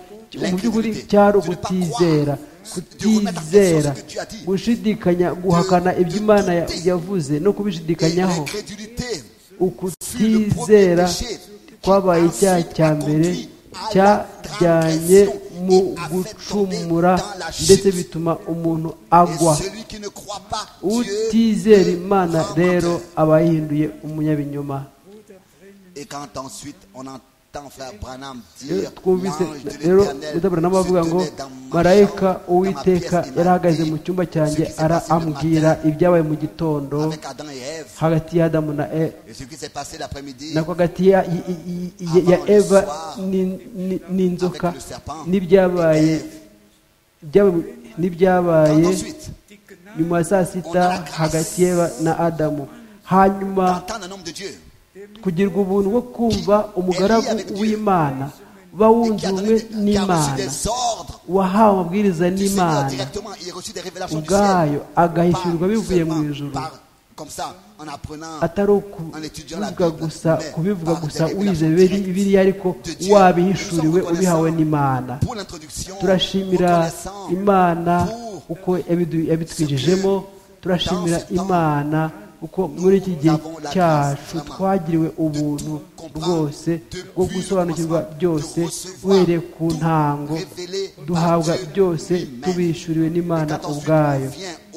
mu by'ukuri cyari ukutizera kutizera gushidikanya guhakana ibyo imana ya- yavuze no kubishidikanyaho L'incrédulité ukutizera kwabaye icyaha cya mbere cyajyanye mu gucumura ndetse bituma umuntu agwa Et celui qui ne croit pas, Dieu utizera le imana rend rero menteur. aba yahinduye umunyabinyoma Et quand ensuite on en- tant frère Branham rero dire twumvise l'ange de rero l'éternel udabura n'abavuga ngo se tenait dans ma marayika chambre, dans ma uwiteka pièce du yari ahagaze matin, mu cyumba cyanjye ce qui s'est ara passé le ambwira matin ibyabaye mu gitondo avec Adam et Ève hagati ya adamu na e et ce qui s'est passé l'après-midi nako hagati ya i- i- i- i- ya Avant le eva soir, n'in- n'in- n'inzoka avec le serpent, n'ibyabaye et ibyabaye mu- Quand n'ibyabaye ensuite nyuma ya saa On a la sita grâce. hagati y'Eva na adamu hanyuma d'entendre un homme de Dieu kugira ubuntu bwo kumva umugaragu w'imana et qui a bawunzwe donné- qui a reçu n'imana des ordres wahawe amabwiriza du Seigneur n'imana directement, il a reçu des révélations du ciel. ubwayo agahishyurwa Pas bivuye mu seulement ijuru par- comme ça, en apprenant atari en étudiant la ukubivuga Bible, gusa mais kubivuga par gusa des wize révélations bibiri- directes bibiliya ariko de Dieu. wabihishuriwe Nous sommes ubihawe reconnaissants n'imana pour l'introduction, turashimira reconnaissants imana pour uko yabidu- yabitwinjijemo turashimira imana uko muri iki gihe cyacu twagiriwe ubuntu rwose bwo gusobanukirwa byose uhereye ku ntango duhabwa byose tubishyuriwe n'imana ubwayo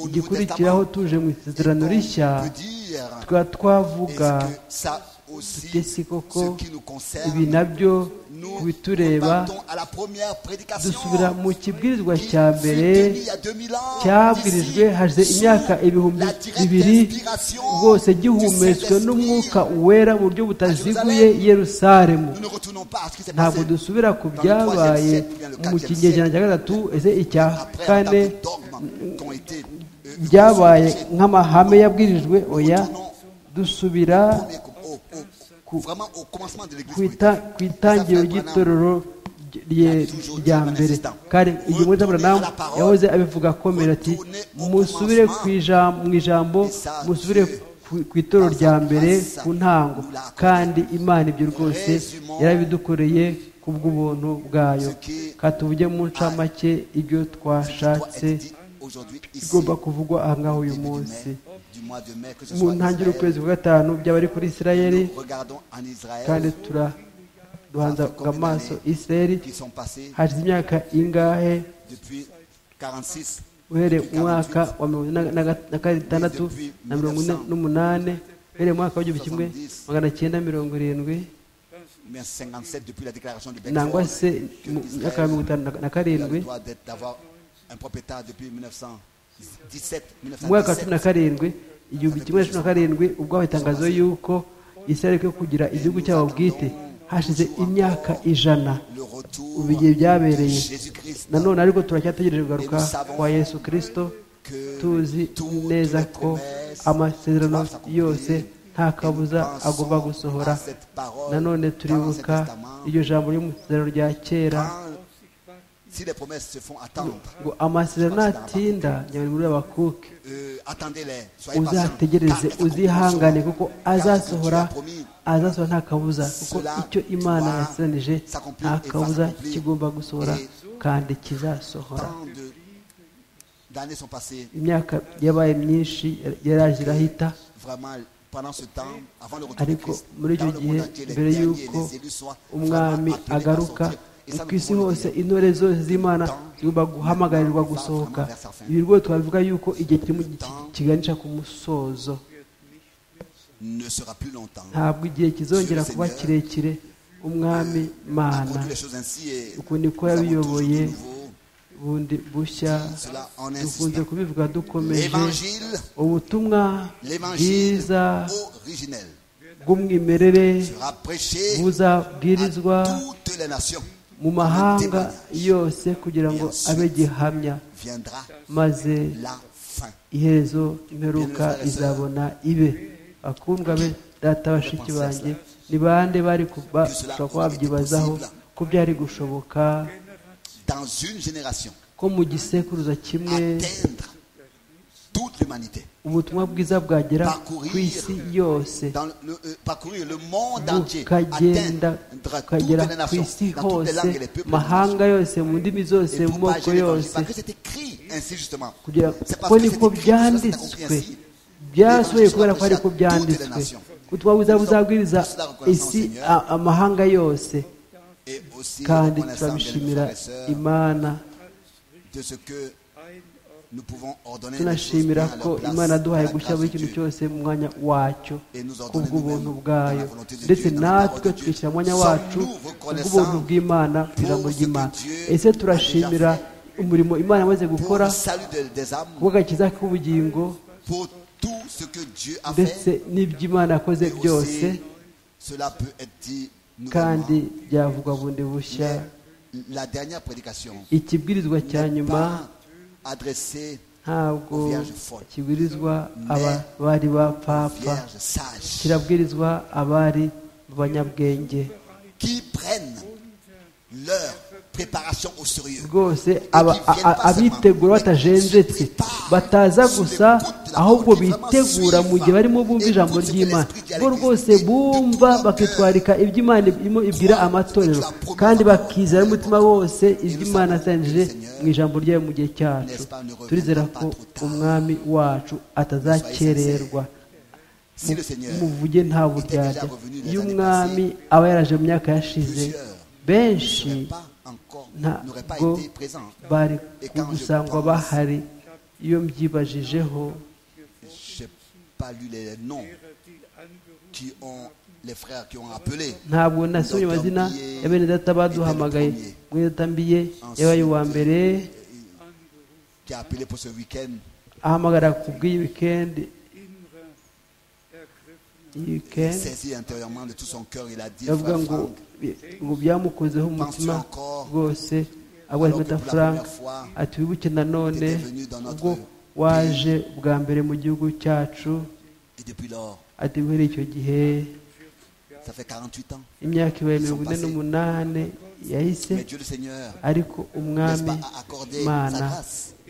igikurikiraho tuje mu isezerano rishya on peut dire, tukaba twavuga est-ce que ça aussi, tuti si koko ce qui nous ibi concerne, nabyo nous ku bitureba repartons à la première prédication dusubira mu kibwirizwa qui cya fut mbere tenue il y a 2000 ans, cyabwirijwe d'ici, hashize sous imyaka ibihumbi la directe bibiri inspiration rwose du gihumetswe Saint-Esprit. n'umwuka wera mu buryo butaziguye i yerusalemu Nous ne retournons pas à ce qui s'est ntabwo passé. dusubira ku byabaye mu kinyejana cya gatatu ese icya Après, on a kane tapé dogmes qui ont été, euh, byabaye recherchés. nk'amahame yabwirijwe oya dusubira Premier coup- au- au- vraiment au commencement de l'église ku ita- primitive. ku itangiriro ry'itorero ry- rye- rya mbere kandi igihe muri aburahamu yahoze abivuga akomera ati musubire ku ijambo mu ijambo musubire ku- ku itorero rya mbere ku ntango kandi imana ibyo rwose yarabidukoreye ku bw'ubuntu bwayo katuvuge mu ncamake ibyo Ce qui doit être twashatse dit aujourd'hui ici, bigomba kuvugwa aha ngaha au uyu début du munsi mai, du mois de mai, que ce mu soit ntangiriro Israël, ukwezi kwa gatanu byaba ari kuri isirayeli nous regardons en Israël kandi tura duhanza amaso isirayeli qui sont passés hashize imyaka ingahe depuis 46 uhereye mu mwaka wa mirongo ine na- na ga- na gatandatu na mirongo ine n'umunani uhereye mu mwaka w'igihumbi kimwe magana cyenda mirongo irindwi mais 57 depuis la déclaration du nangwa Belfort, se que mu Israël myaka ya mirongo itanu na- na a le karindwi droit d'être- d'avoir un propriétaire depuis 1917 mu mwaka wa cumi na 1917 karindwi igihumbi kimwe na cumi na karindwi ubwo habaye itangazo y'uko isirayeli yo kugira igihugu cyabo bwite hashize imyaka ijana le retour ubu igihe de byabereye Jésus-Christ nanone ariko turacyategereje kugaruka kwa yesu kirisito tuzi neza ko amasezerano yose nta kabuza agomba gusohora nanone turibuka iryo jambo ry'umusezerano rya kera Quand- si les promesses se font attendre ngo amasezerano natinda nyabari muri abakuke euh, attendez-les soyez uzategereze patients, car il uzihangane accomplira. kuko azasohora azasohora azasohora nta kabuza kuko icyo imana yasezeranije nta kabuza kigomba gusohora kandi kizasohora Tant de- d'années sont passées imyaka yabaye myinshi yaraje irahita vraiment pendant ce temps avant le retour de ariko Christ muri icyo dans le gihe monde entier, les mbere derniers, y'uko les élus soient umwami vraiment appelés à agaruka sortir. Et ça, ku nous isi pouvons le hose dire. intore zose z'imana zigomba guhamagarirwa gusohoka ibi rwose twabivuga yuko igihe kirimo kiganisha ku musozo ne sera plus longtemps ntabwo igihe kizongera kuba kirekire umwami a mana conduit les choses ainsi et uku niko nous avons yabiyoboye toujours de nouveau. bundi bushya Cela en dukunze insistant. kubivuga dukomeje L'évangile, ubutumwa l'évangile bwiza originel bw'umwimerere sera prêché buzabwirizwa à toutes les nations. mu mahanga yose kugira ngo abe gihamya Viendra maze la fin. iherezo imperuka izabona ibe bakundwa be data bashiki banjye ni bande bari kuba bashobora kuba babyibazaho ko byari gushoboka Dans une génération, ko mu gisekuruza kimwe atteindre toute l'humanité. ubutumwa bwiza bwagera ku isi yose Dans le- le- euh, parcourir le monde entier. bukagenda Atteindre toutes bukagera les ku nations. isi Dans toutes les hose langues et les peuples. mahanga yose mu ndimi zose et mu moko propager l'évangile. yose Parce que c'est écrit ainsi justement. kugira C'est ko parce que c'est niko écrit, cela s'est accompli byanditswe ainsi. byasohoye kubera ko ariko byanditswe ubutumwa bwiza buzabwiriza isi a- amahanga yose Et aussi kandi reconnaissant, bien aimés turabishimira frères et sœurs, imana de ce que tunashimira ko imana duhaye gushya buri kintu cyose mu mwanya wacyo kubw'ubuntu bwayo ndetse natwe twishyira umwanya wacu kubw'ubuntu bw'imana ku ijambo ry'imana ese turashimira umurimo imana imaze gukora kubw'agakiza k'ubugingo ndetse n'iby'imana yakoze byose kandi byavugwa bundi bushya ikibwirizwa cya nyuma ntabwo kibwirizwa abari bapfapfa kirabwirizwa abari banyabwenge rwose abitegura batajenjetse bataza gusa ahubwo bitegura mu gihe barimo bumva ijambo ry'imana bo rwose bumva bakitwarika iby'imana ibwira amatorero kandi bakizera umutima wose iby'imana asanjije mu ijambo ryayo mu gihe cyacu turizera ko umwami wacu atazakererwa muvuge nta buryarya iyo umwami aba yaraje mu myaka yashize benshi ntabwo bari gusangwa bahari iyo mbyibajijeho ntabwo nasomye amazina ya bene data baduhamagaye mwene data mbiye yabaye uwa mbere ahamagara ku bw'iyi wikendi yavuga ngo ngo byamukozeho umutima rwose abwarimu frank ati wibuke nanone ubwo waje bwa mbere mu gihugu cyacu ati guhera icyo gihe imyaka ibaye mirongo ine n'umunani yahise ariko umwami mana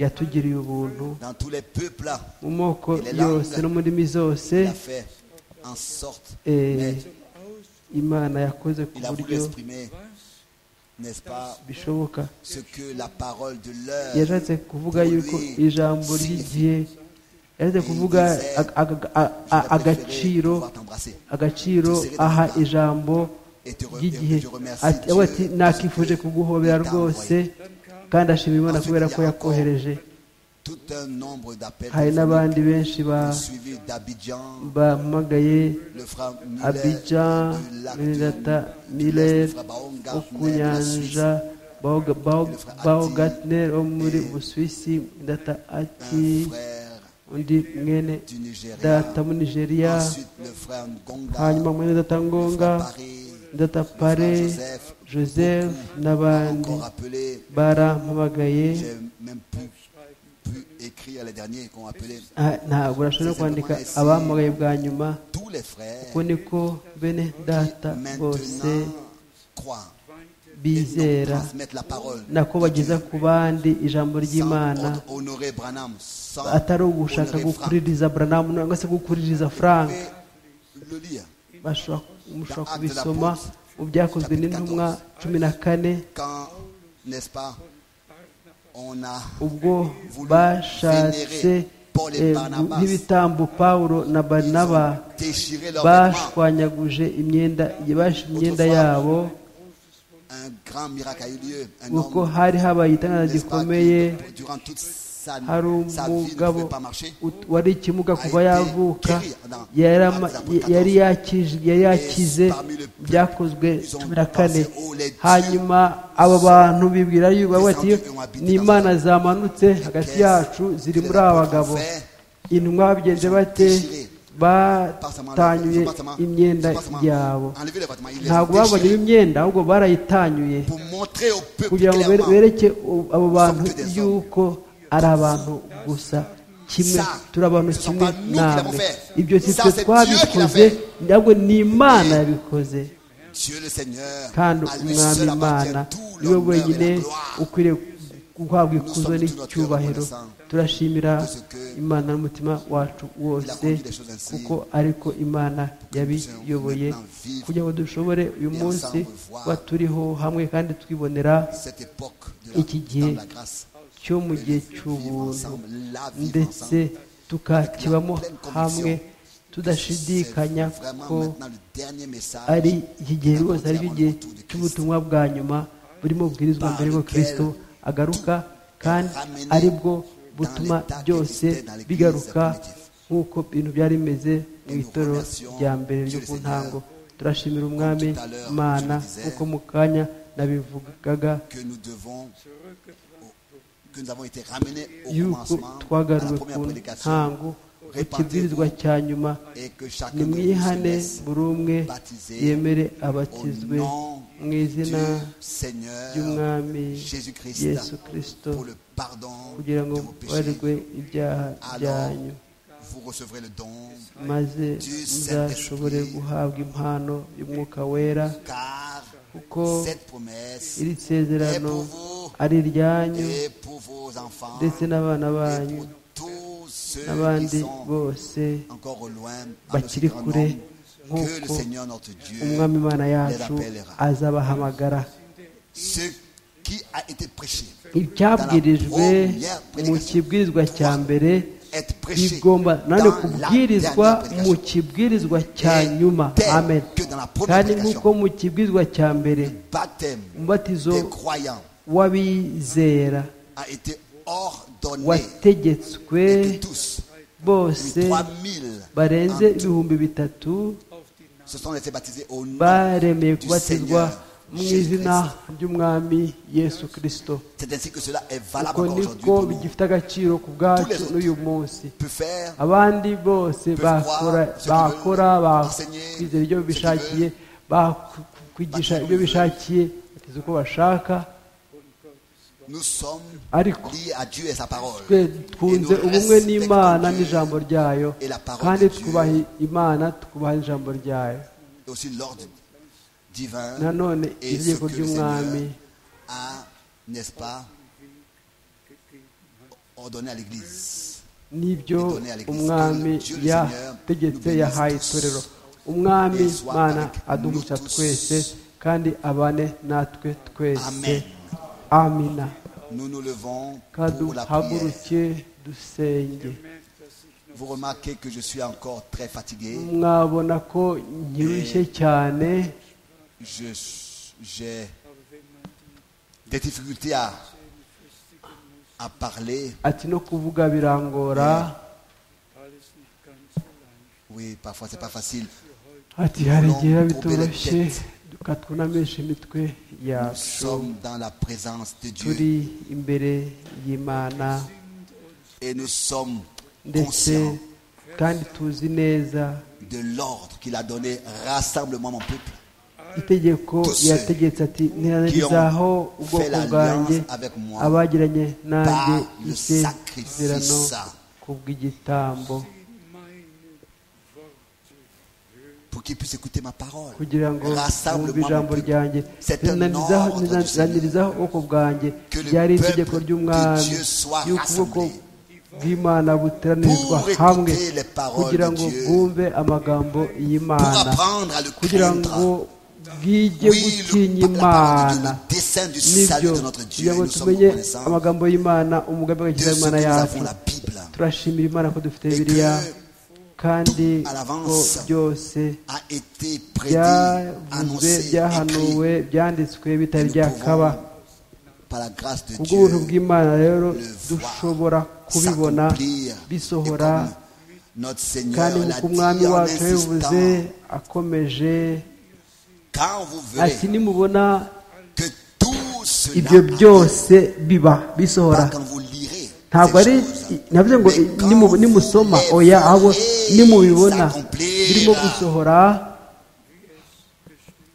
yatugiriye ubuntu mu moko yose no mu ndimi zose imana yakoze ku buryo bishoboka yashatse kuvuga yuko ijambo ry'igihe yashatse kuvuga agaciro agaciro aha ijambo ry'igihe ati nakifuje kuguhobera rwose kandi ashima imana kubera ko yakohereje hari n'abandi benshi bahamagaye abijan mirinata mileri wo ku nyanja baho gatineri wo muri busuwisi data ati undi mwene data muri nigeria hanyuma mwene data ngonga data pare joseph n'abandi barampamagaye ntabwo urashobora kwandika abamugaye bwa nyuma kuko niko bene data bose bizera nako bageza ku bandi ijambo ry'imana atari ugushaka gukuririza buranamu cyangwa se gukuririza frank mushobora kubisoma mu byakozwe n'intumwa cumi na kane ubwo bashatse nk'ibitambo paul na barinaba bashwanyaguje imyenda imyenda yabo kuko hari habaye itangazo gikomeye hari umugabo wari ikimuga kuva yavuka yari yakize byakozwe cumi na kane hanyuma aba bantu bibwira yuko ni imana zamanutse hagati yacu ziri muri aba bagabo intumwa babigenje bate batanyuye imyenda yabo ntabwo babonye imyenda ahubwo barayitanyuye kugira ngo bereke abo bantu yuko ari abantu gusa kimwe turi abantu kimwe namwe ibyo si twe twabikoze ntabwo ni imana yabikoze kandi umwami imana niwe wenyine ukwiriye guhabwa ikuzo n'icyubahiro turashimira imana n'umutima wacu wose kuko ariko imana yabiyoboye kugira ngo dushobore uyu munsi kuba turiho hamwe kandi twibonera iki gihe cyo mu gihe cy'ubuntu ndetse tukakibamo hamwe tudashidikanya ko ari iki gihe rwose ari igihe cy'ubutumwa bwa nyuma burimo bubwirizwa mbere y'uko kirisito agaruka kandi aribwo butuma byose bigaruka nk'uko ibintu byari bimeze mu itoro rya mbere ryo ku ntango turashimira umwami imana nk'uko mu kanya nabivugaga yuko twagaruwe ku ntango mu kibwirizwa cya nyuma nimwihane buri umwe yemere abatizwe mu izina ry'umwami yesu kirisito kugira ngo barwe ibyaha byanyu maze muzashobore guhabwa impano y'umwuka wera kuko iri sezerano ari iryanyu ndetse n'abana banyu n'abandi bose bakiri kure nk'uko umwami imana yacu azabahamagara ibyabwirijwe mu kibwirizwa cya mbere bigomba nanone kubwirizwa mu kibwirizwa cya nyuma amen kandi nk'uko mu kibwirizwa cya mbere umubatizo w'abizera wategetswe bose barenze ibihumbi bitatu baremeye kubatizwa mu izina ry'umwami yesu kirisito uko niko bigifite agaciro ku bwacu n'uyu munsi abandi bose bakora bakwizera ibyo bishakiye bakwigisha ibyo bishakiye bateze uko bashaka ariko twe ubumwe n'imana n'ijambo ryayo kandi twubaha imana twubaha ijambo ryayo nanone itegeko ry'umwami n'ibyo umwami yategetse yahaye itorero umwami mwana aduhuca twese kandi abane natwe twese amina nous nous levons pour la kaduhaguruke dusenge vous remarquez que je suis encore très fatigué mwabona ko nyirushye cyane Je- j'ai des difficultés à, à parler ati no kuvuga birangora oui parfois c'est pas facile ati hari igihe biba Couper la bitoroshye tête. tukatwunamisha imitwe nous yacu sommes dans la présence de Dieu turi imbere y'imana et nous sommes ndetse conscients kandi tuzi neza de l'ordre qu'il a donné rassemblement mon peuple itegeko yategetse ati ntiranarizaho ubwoko bwanjye abagiranye nanjye isezerano ku bw'igitambo pour qu'ils puissent écouter ma parole kugira ngo bumve rassemblement mon ijambo peuple ryanjye ntiranarizaho ntiranarizaho ubwoko bwanjye ryari itegeko ry'umwami y'ukuboko bw'imana buteranirizwa hamwe kugira ngo bwumve amagambo pour y'imana apprendre à le kugira ngo craindre bwige oui gutinya le, la parole de Dieu, imana le dessein du salut nibyo de notre Dieu kugira et ngo nous sommes tumenye reconnaissants amagambo y'imana umugambi de ce que nous w'agakiza w'imana yacu avons la Bible turashimira imana ko dufite bibiliya kandi à l'avance ko byose a été prédit, byavuzwe annoncé, écrit byahanuwe byanditswe bitari Nous byakaba pouvons, par la grâce de kubw'ubuntu Dieu bw'imana rero voir dushobora kubibona s'accomplir et bisohora comme notre Seigneur kandi l'a nk'uko umwami dit en wacu yabivuze insistant akomeje quand vous ati verrez nimubona que tout ibyo cela byose biba bisohora pas quand vous lirez ntabwo ari navuze ngo Mais quand nimu- vous nimusoma les oya ahubwo verrez nimubibona s'accomplir. birimo gusohora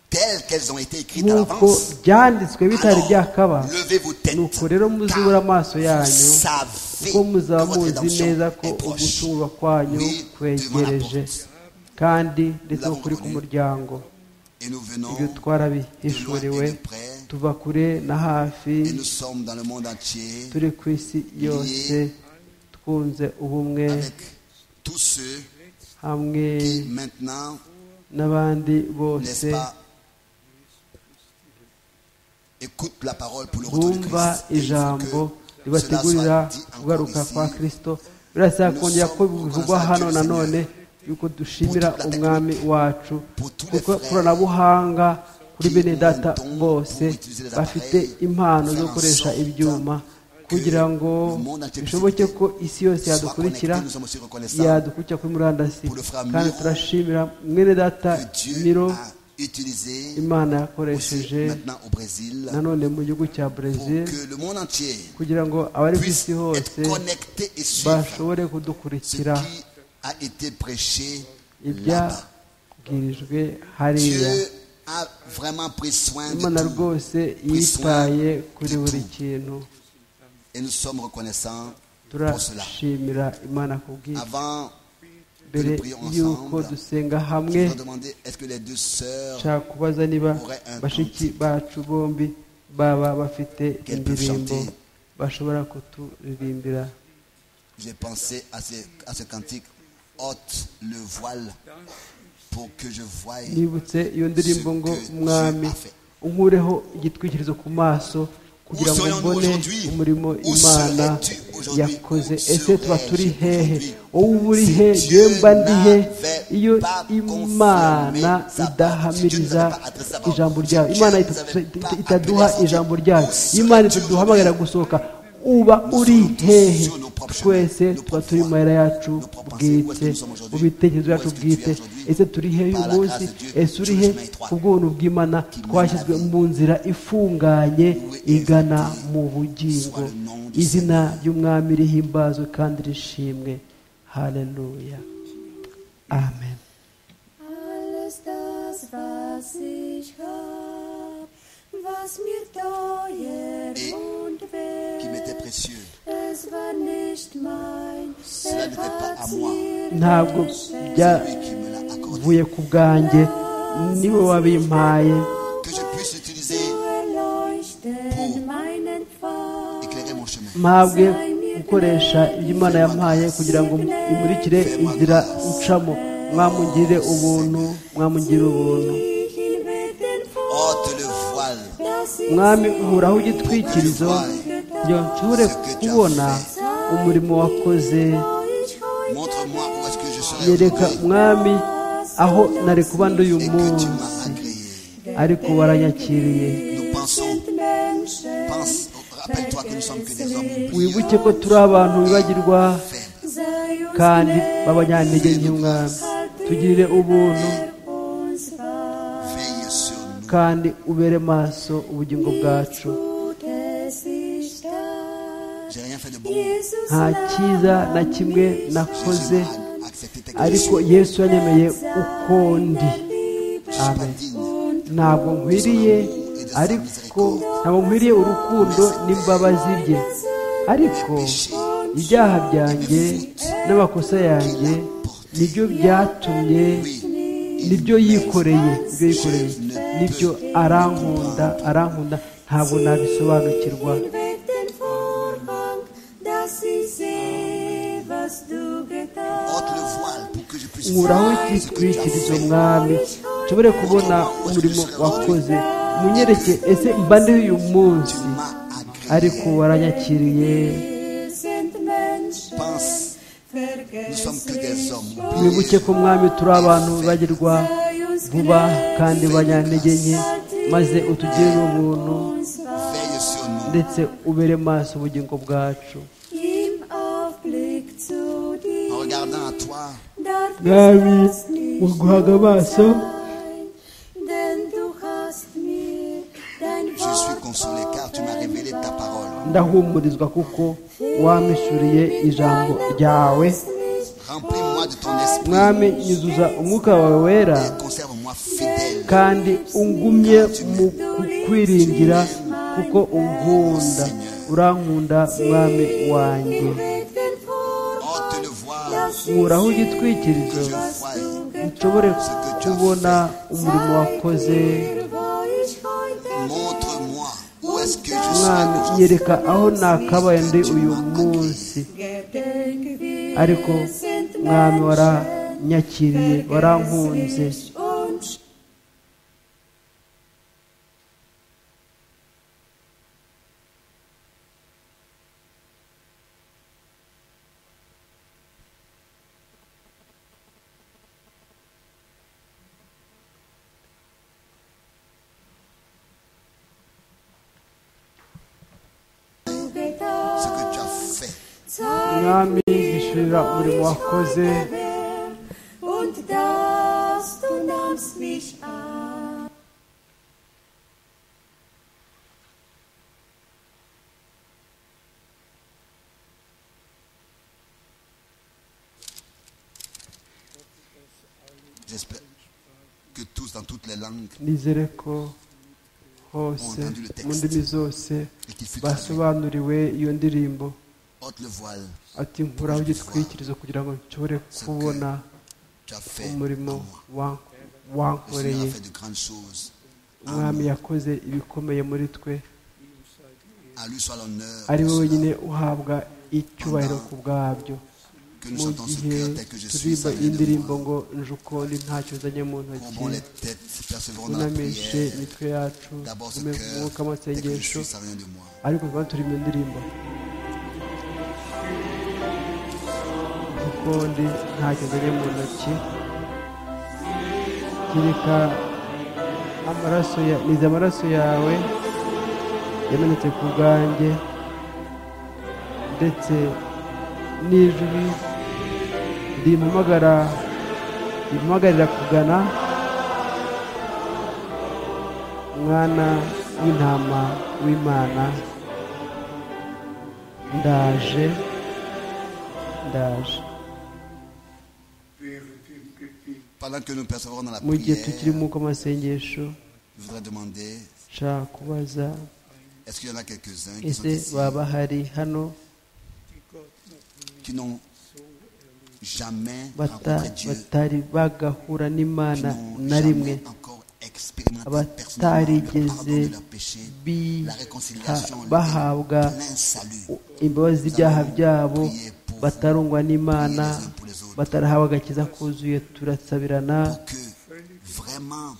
telles qu'elles ont été écrites à nk'uko l'avance byanditswe bitari Alors, byakaba levez-vous tête, nuko rero muzibura amaso car vous yanyu savez kuko muzaba que votre muzi rédemption neza ko est proche. ugusungurwa kwanyu Oui, kwegereje devant la kandi ndetse Nous no kuri l'avons ku connu. muryango Et nous venons ibyo twarabihishuriwe de près, tuva kure na hafi et nous sommes dans le monde entier turi ku isi yose twunze ubumwe avec tous ceux hamwe qui maintenant, n'abandi n'est-ce bose pas, écoutent la parole pour le retour du bumva Christ. Et il faut que ijambo cela soit ribategurira dit encore kugaruka ici. kwa kirisito birasaba kongera ko bivugwa hano nanone yuko dushimira umwami wacu kuko ikoranabuhanga kuri bene data bose bafite impano zo gukoresha ibyuma kugira ngo bishoboke ko isi yose yadukurikira yadukurikira kuri murandasi kandi turashimira mwene data miro imana yakoresheje nanone mu gihugu cya brezil kugira ngo abari ku isi hose bashobore kudukurikira ibyabwirijwe hariya imana rwose yitaye kuri buri kintu Et nous sommes reconnaissants pour cela. turashimira imana kubwira Avant que nous mbere prions y'uko ensemble, dusenga hamwe je vais demander est-ce que les deux sœurs nshaka kubaza niba Aurait un bashiki cantique. bacu bombi baba bafite Qu'elles peuvent indirimbo chanter. bashobora kuturirimbira J'ai pensé à ce, à ce cantique ôte le voile pour que je voie. nibutse iyo ndirimbo ngo Ce que Dieu mwami a fait. unkureho igitwikirizo ku maso kugira ngo serions-nous mbone aujourd'hui? umurimo Où imana serais-tu aujourd'hui? yakoze Où ese tuba serais-je turi hehe aujourd'hui? wowe uba uri Si he Dieu yewe mba ndi he n'avait iyo pas imana confirmé sa parole, si Dieu ne nous idahamiriza avait pas adressé sa parole, ijambo si ryayo Dieu imana ne nous itatu- avait ita- pas itaduha adressé ijambo sa ryayo parole, si imana Dieu itaduhamagarira nous gusohoka uba uri sommes hehe sur nos propres twese chemins, nos tuba propres turi mu voies, mayira yacu nos propres pensées, où est-ce que bwite nous sommes mu aujourd'hui? bitekerezo Où byacu est-ce que tu es bwite aujourd'hui? ese turi hehe Par la uyu munsi grâce de Dieu, ese uri sur le he chemin étroit ubwonko bw'imana mène twashyizwe à la vie. mu nzira ifunganye Loué et igana exalté mu bugingo soit le nom du izina Seigneur. ry'umwami rihimbazwe kandi rishimwe haleluya amen Alles das, was ich hab, was mir teuer Et und qui m'était wert, précieux. es war nicht mein, Cela er n'était pas à hat's moi. mir ntabwo geschenkt. Lui qui me l'a accordé. byavuye ku bwanjye niwe wabimpaye Que je puisse l'utiliser, Du Pour erleuchten meinen Pfad, éclairer mon chemin. mpabwe gukoresha ibyo imana yampaye kugira ngo imurikire inzira ncamo mwamugirire ubuntu mwamugirire ubuntu ich ihn bitten vor, Ôte le voile dass ich mwami uhuraho igitwikirizo kugira ngo nshobore kubona umurimo wakoze euch heute Montre-moi où est-ce que je serai yereka aujourd'hui mwami aho nari kuba ndi uyu et que munsi tu m'as agréé. ariko waranyakiriye Nous pensons, sind Menschen, pense, rappelle-toi que nous sommes que des hommes wibuke oublieux, ko turi abantu bibagirwa faibles. sei uns kandi gnädig. b'abanyantege nke mwami tugirire ubuntu Veille sur nous. kandi ubere maso ubugingo bwacu J'ai rien fait de bon. nta cyiza na kimwe nakoze Jésus m'a accepté tes ariko conditions. yesu yanyemeye uko ndi Je suis pas Amen. digne. ntabwo nkwiriye ariko ntabwo nkwiriye urukundo n'imbabazi bye ariko ibyaha byanjye n'amakosa yanjye nibyo byatumye nibyo yikoreye nibyo yikoreye nibyo arankunda arankunda ntabwo nabisobanukirwa Ôte le voile pour que je puisse nkuraho voir ce que tu as igitwikirizo fait. mwami nshobore kubona umurimo wakoze munyereke ese mba ndi uyu Tu munsi m'as agréé. ariko waranyakiriye Pense, nous sommes que des hommes mwibuke oubliés. ko mwami turi abantu bagirwa vuba kandi banyantege nke maze utugirire ubuntu Veille sur nous. ndetse ubere maso ubugingo bwacu Im Aufblick zu En dir regardant à toi, darf ich mwami das mu nicht guhaga amaso sein, denn du hast mir dein je suis Wort consolé car tu m'as révélé ta parole. ndahumurizwa kuko wamishuriye ijambo ryawe Remplis-moi de ton esprit mwami nyuzuza umwuka wawe wera et conserve-moi fidèle. kandi ungumye mu kukwiringira kuko unkunda urankunda mwami wanjye bitten vor, Ôte le voile nkuraho que igitwikirizo je voie. nshobore kubona umurimo wakoze wo ich heute Montre-moi où est-ce que je mwami serai aujourd'hui. nyereka aho nakabaye ndi uyu munsi gedenke, wir ariko sind mwami waranyakiriye warankunze menschlich und mwami mbishurira umurimo wakoze und dass du nahmst mich an. J'espère que tous, dans toutes les langues, nizere ko hose mu ndimi zose et qu'il fut traduit. basobanuriwe iyo ndirimbo ôte le voile, ati nkuraho igitwikirizo kugira ngo nshobore kubona tu as fait à umurimo moi. Le wa- Seigneur wankoreye a fait de grandes choses. umwami yakoze ibikomeye muri twe À lui soit l'honneur ari we pour cela. wenyine uhabwa icyubahiro ku bwabyo que nous mu chantons ce gihe cœur tel que je suis. turirimba ça vient iyi de ndirimbo moi. ngo njuko ni ntacyo nzanye mu ntoki Courbons les têtes, persévérons dans la unamishe prière. imitwe yacu D'abord ce tume mu cœur mwuka tel que je w'amasengesho suis, ça vient de moi. ariko tukaba turi mu ndirimbo kuko ndi ntacyo nzanye mu ntoki kereka amaraso ya nize amaraso yawe yamenetse ku bwanjye ndetse n'ijwi rimpamagara rimpamagarira kugana mwana w'intama w'imana ndaje ndaje Pendant que nous persévérons dans la mu gihe prière, tukiri mu kw'amasengesho je voudrais demander nshaka kubaza est-ce qu'il y en a quelques-uns qui, sont ese ici, baba hari hano qui n'ont jamais bata- rencontré Dieu, batari bagahura qui n'imana n'ont na rimwe jamais encore expérimenté personnellement le pardon de batarigeze leurs péchés, la réconciliation, biha- le bahabwa plein salut. imbabazi z'ibyaha byabo batarungwa n'imana batarahabwa agakiza kuzuye turasabirana Pour que vraiment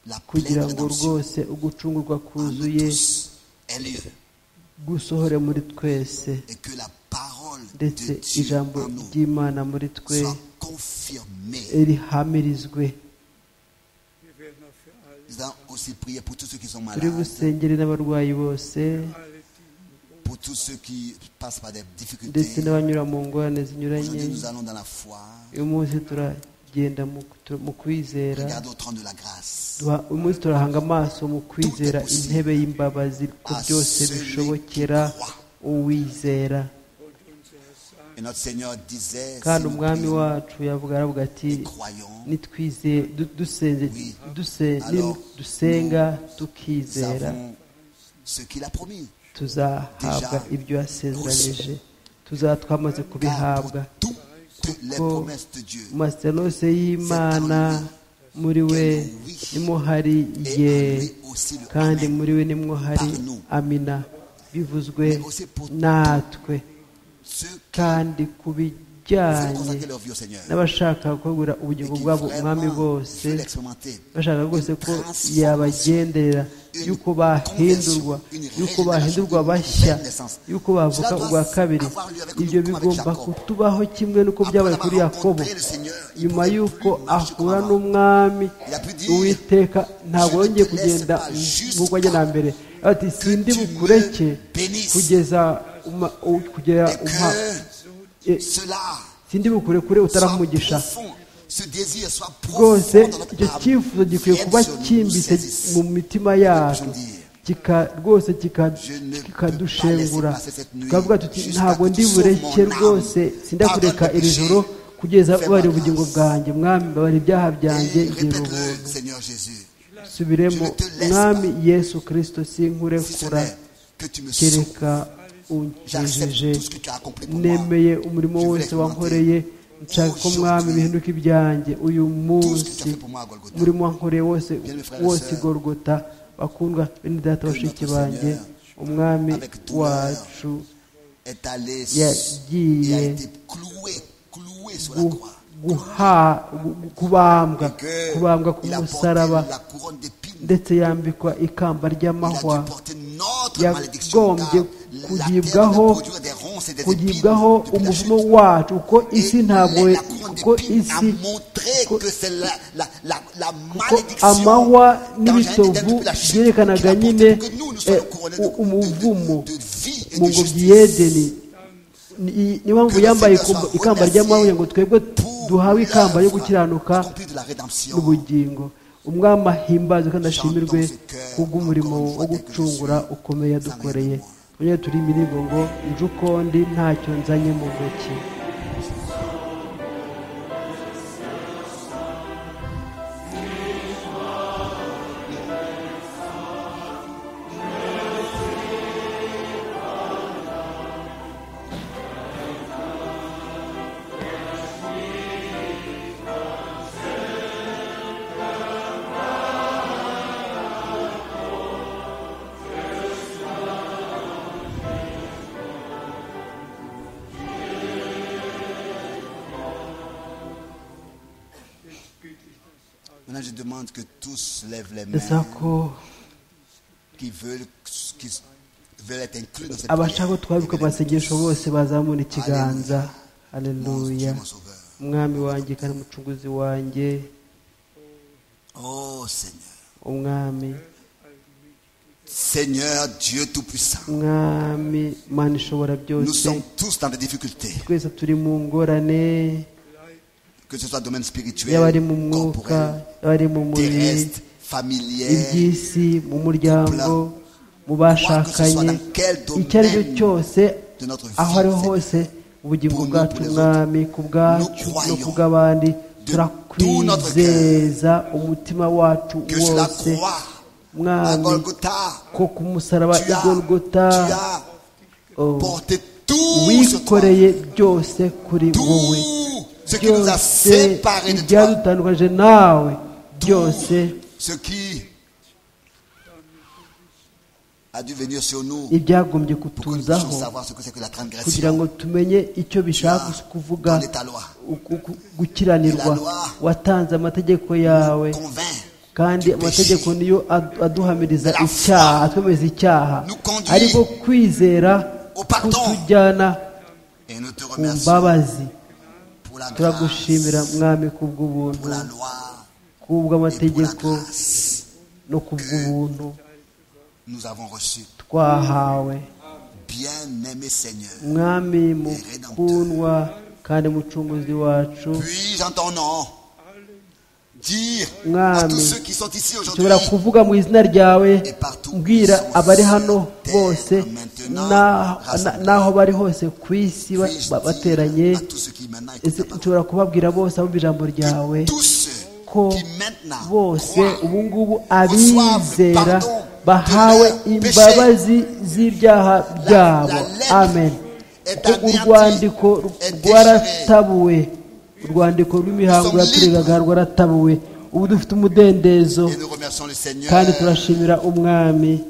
la kugira pleine ngo rédemption rwose ugucungurwa en nous kuzuye tous ait lieu gusohore muri twese et que la parole de ndetse Dieu ijambo en nous ry'imana muri twe soit confirmée. rihamirizwe Wir werden auch für alle, Nous allons aussi prier pour tous ceux qui sont turi malades, busengere n'abarwayi bose alle die pour tous ceux qui passent par des ndetse difficultés. n'abanyura mu ngorane zinyuranye Aujourd'hui, nous allons dans la foi. uyu munsi turagenda mu- mu kwizera Regarde au trône de la grâce. Duha- uyu munsi turahanga amaso mu kwizera intebe y'imbabazi ko byose bishobokera uwizera und uns erst sagen, Et notre Seigneur disait, si kandi nous umwami prions wacu yavuga aravuga ati et croyons, nitwize du- dusenze duse- nim- dusenga nous tukizera avons ce qu'il a promis. tuzahabwa ibyo yasezeranije tuzaba twamaze Car pour kubihabwa toutes les Kuko promesses de Dieu, mu masezerano yose y'imana muri we nimwo hari ye kandi muri we nimwo hari amina bivuzwe natwe ceux kandi ku qui bijyanye consacrent leur vie au Seigneur n'abashaka kugura et ubugingo qui bwabo umwami vraiment bose veulent l'expérimenter, bashaka rwose ko yabagenderera yuko bahindurwa yuko bahindurwa bashya yuko bavuka ubwa kabiri ibyo bigomba kutubaho kimwe n'uko byabaye Après kuri avoir yakobo rencontré le Seigneur, il nyuma pouvait y'uko plus marcher comme ahura avant. n'umwami Il a pu dire, uwiteka ntabwo Je ne yongeye te kugenda laisse pas jusqu'à nk'uko wajya na mbere ati sindi tu me bukureke bénisses kugeza uma- u- kugera et umpa que eh, cela sindi bukurekure soit utaraha umugisha profond, ce désir soit rwose profond dans notre icyo âme, cyifuzo gikwiye vienne kuba sur nous, cyimbitse nous saisisse. mu mitima yacu kika- rwose kika- Je ne peux kikadushengura pas laisser passer cette nuit tukavuga tuti jusqu'à ntabwo que ndi tu bureke sauves mon âme. rwose sindakureka Pardonne mes iri péchés. joro kugeza Fais ma ubabariye grâce. ubugingo bwanjye mwami mbabarira ibyaha byanjye Et gira répète-le, ubuntu Seigneur Jésus, subiremo Je ne te laisse mwami yesu kirisito si ce sinkurekura n'est que tu me sauves. kereka J'accepte unkijije tout ce que tu as accompli pour moi. nemeye umurimo Je veux wose l'expérimenter. wankoreye nshaka ko mwami bihinduka ibyanjye uyu Tout ce que tu as fait munsi pour moi à Golgotha. umurimo wankoreye wose Bien, mes frères et wose sœurs, gorogota bakundwa bene data que bashiki notre banjye Seigneur, umwami avec douleur, wacu Est allé et a yagiye été cloué, cloué sur la gu- croix. guha- gu- kubambwa Et que kubambwa ku il a porté musaraba la couronne d'épines. ndetse yambikwa ikamba Il a ry'amahwa dû porter notre malédiction. car yagombye la terre kugibwaho devait produire des ronces et des épines kugibwaho depuis la chute. umuvumo wacu kuko isi Et ntabwo la couronne kuko d'épines a isi montré kuko- que c'est la, la, la, la ko malédiction amahwa d'Adam n'ibitovu depuis la chute qu'il byerekanaga a porté nyine pour que nous, nous soyons eh, couronnés u- de- de- de- umuvumo de vie et mu de ngobyi justice. y'edeni ni ni mpamvu yambaye ikomba- ikamba ry'amahoro kugira ngo twebwe duhawe ikamba yo gukiranuka n'ubugingo umwami ahimbazwe kandi ashimirwe kubw'umurimo wo gucungura ukomeye yadukoreye none turi imiringo ngo nje uko ndi ntacyo nzanye mu ntoki Maintenant, je demande que tous lèvent les ndasaba mains ko qui veulent, qui veulent être inclus dans cette abashaka ko twabika prière. amasengesho bose bazamura ikiganza Mon Dieu, aleluya mon sauveur. umwami wanjye kandi umucunguzi wanjye Oh Seigneur. umwami Seigneur Dieu Tout-Puissant. umwami mana ishobora Nous byose sommes tous dans des difficultés, twese turi mu ngorane que ce soit domaine yaba ari spirituel, mu mwuka corporel, yaba ari mu mubiri terrestre, familier. iby'isi mu muryango mu bashakanye icyo ari cyo cyose aho ariho hose ubugingo bwacu mwami ku bwacu no ku bw'abandi turakwizeza umutima wacu Que sur la wose croix, à mwami Golgotha, ko ku musaraba tu i as, tu golgota as oh, porté tout sur toi. wikoreye byose kuri Tout wowe ce qui nous a byose séparés de toi. ibyadutandukanyije nawe byose Ce qui a dû venir sur nous ibyagombye pour que nous puissions kutuzaho savoir ce que c'est que la kugira transgression. ngo tumenye icyo bishaka kuvuga Dans ta loi. uku- uku- gukiranirwa watanze amategeko yawe Convainc. kandi amategeko niyo ad- aduhamiriza La foi. icyaha atwemeza icyaha Nous conduit ariko kwizera au pardon. kutujyana Et nous te ku remercions mbabazi pour la turagushimira grâce, mwami pour la kubw'ubuntu loi et pour la kubw'amategeko grâce. no kubw'ubuntu Nous avons reçu. twahawe Bien-aimé Seigneur, mwami mukundwa kandi mucunguzi wacu puis en ton nom dire à Mwami, tous ceux qui sont ici aujourd'hui nshobora kuvuga mu izina ryawe mbwira abari hano bose na- na- n'aho bari hose ku isi ba- puis-je ba- dire bateranye à tous ceux qui maintenant Ese écoutent ta parole, nshobora kubabwira bose abumva ijambo ryawe que tous ceux ko qui maintenant bose croient ubu ngubu abizera bahawe imbabazi z'ibyaha byabo amen kuko urwandiko rwaratabuwe urwandiko rw'imihango yaturegaga rwaratabuwe ubu dufite umudendezo et nous remercions le Seigneur, kandi turashimira umwami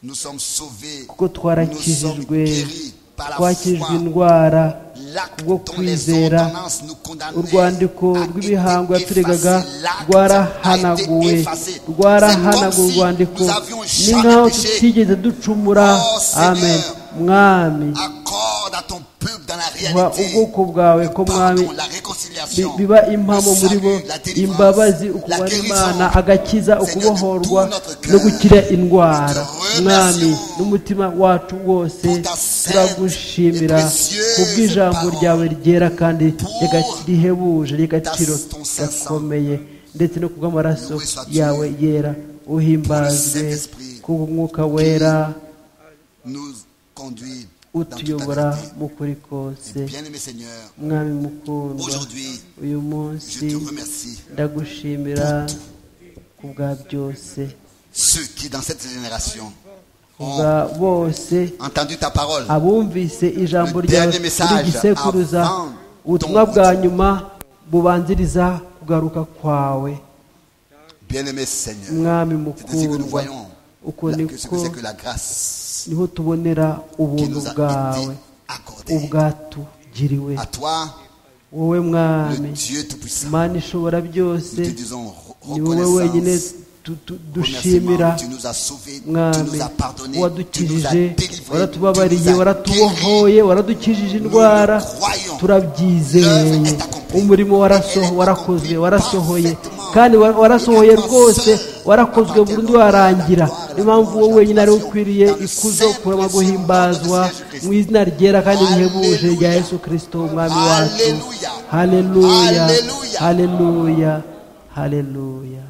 nous sommes sauvés, kuko nous sommes twarakijijwe guéris par la twakirijwe foi. indwara L'acte kubwo dont les kwizera ordonnances nous condamnaient urwandiko a rw'imihango été yaturegaga effacé. L'acte a rwarahanaguwe été effacé. C'est rwarahanaguwe comme si urwandiko nous avions ni jamais nk'aho péché. tutigeze ducumura Oh, Seigneur, amen mwami Accorde à ton peuple dans la wa réalité ubwoko bwawe ko mwami pardon, la bi- réconciliation, biba impamo le muri bo salut, la délivrance, imbabazi la ukubara imana guérison. agakiza ukubohorwa no gukira indwara mwami n'umutima wacu wose turagushimira kubw'ijambo ryawe ryera kandi riga- rihebuje ry'agaciro gakomeye ndetse no kubw'amaraso yawe yera uhimbazwe kubw'umwuka wera nous conduit dans toute la utuyobora vérité. mu kuri kose Et Bien-aimé Seigneur, mwami mukundwa aujourd'hui, uyu je te munsi remercie. ndagushimira ku bwa byose Ceux qui, dans cette génération, ku bwa bose entendu ta parole, abumvise ijambo ryawe Dernier message muri gisekuruza avant ubutumwa ton bwa retour. nyuma bubanziriza kugaruka kwawe bien-aimé Seigneur, mwami c'est ainsi que nous mukundwa voyons uko la- que ce niko que c'est que la grâce niho tubonera qui ubuntu nous a été bwawe accordée. ubwatugiriwe À toi, wowe le mwami Dieu Tout-Puissant, mana ishobora nous te byose disons re- ni wowe wenyine reconnaissance, tu- tu- remerciement, dushimira tu nous as sauvés, tu mwami nous as pardonnés, tu nous as wadukijije délivrés, tu nous as waratubabariye guéris. waratubohoye waradukijije indwara turabyizeye umurimo warasoho warakozwe warasohoye kandi wa- warasohoye rwose warakozwe burundu warangira niyo mpamvu wowe wenyine ari ukwiriye ikuzo kurama guhimbazwa mu izina ryera kandi rihebuje rya yesu kirisito umwami wacu haleluya Haleluya. haleluya haleluya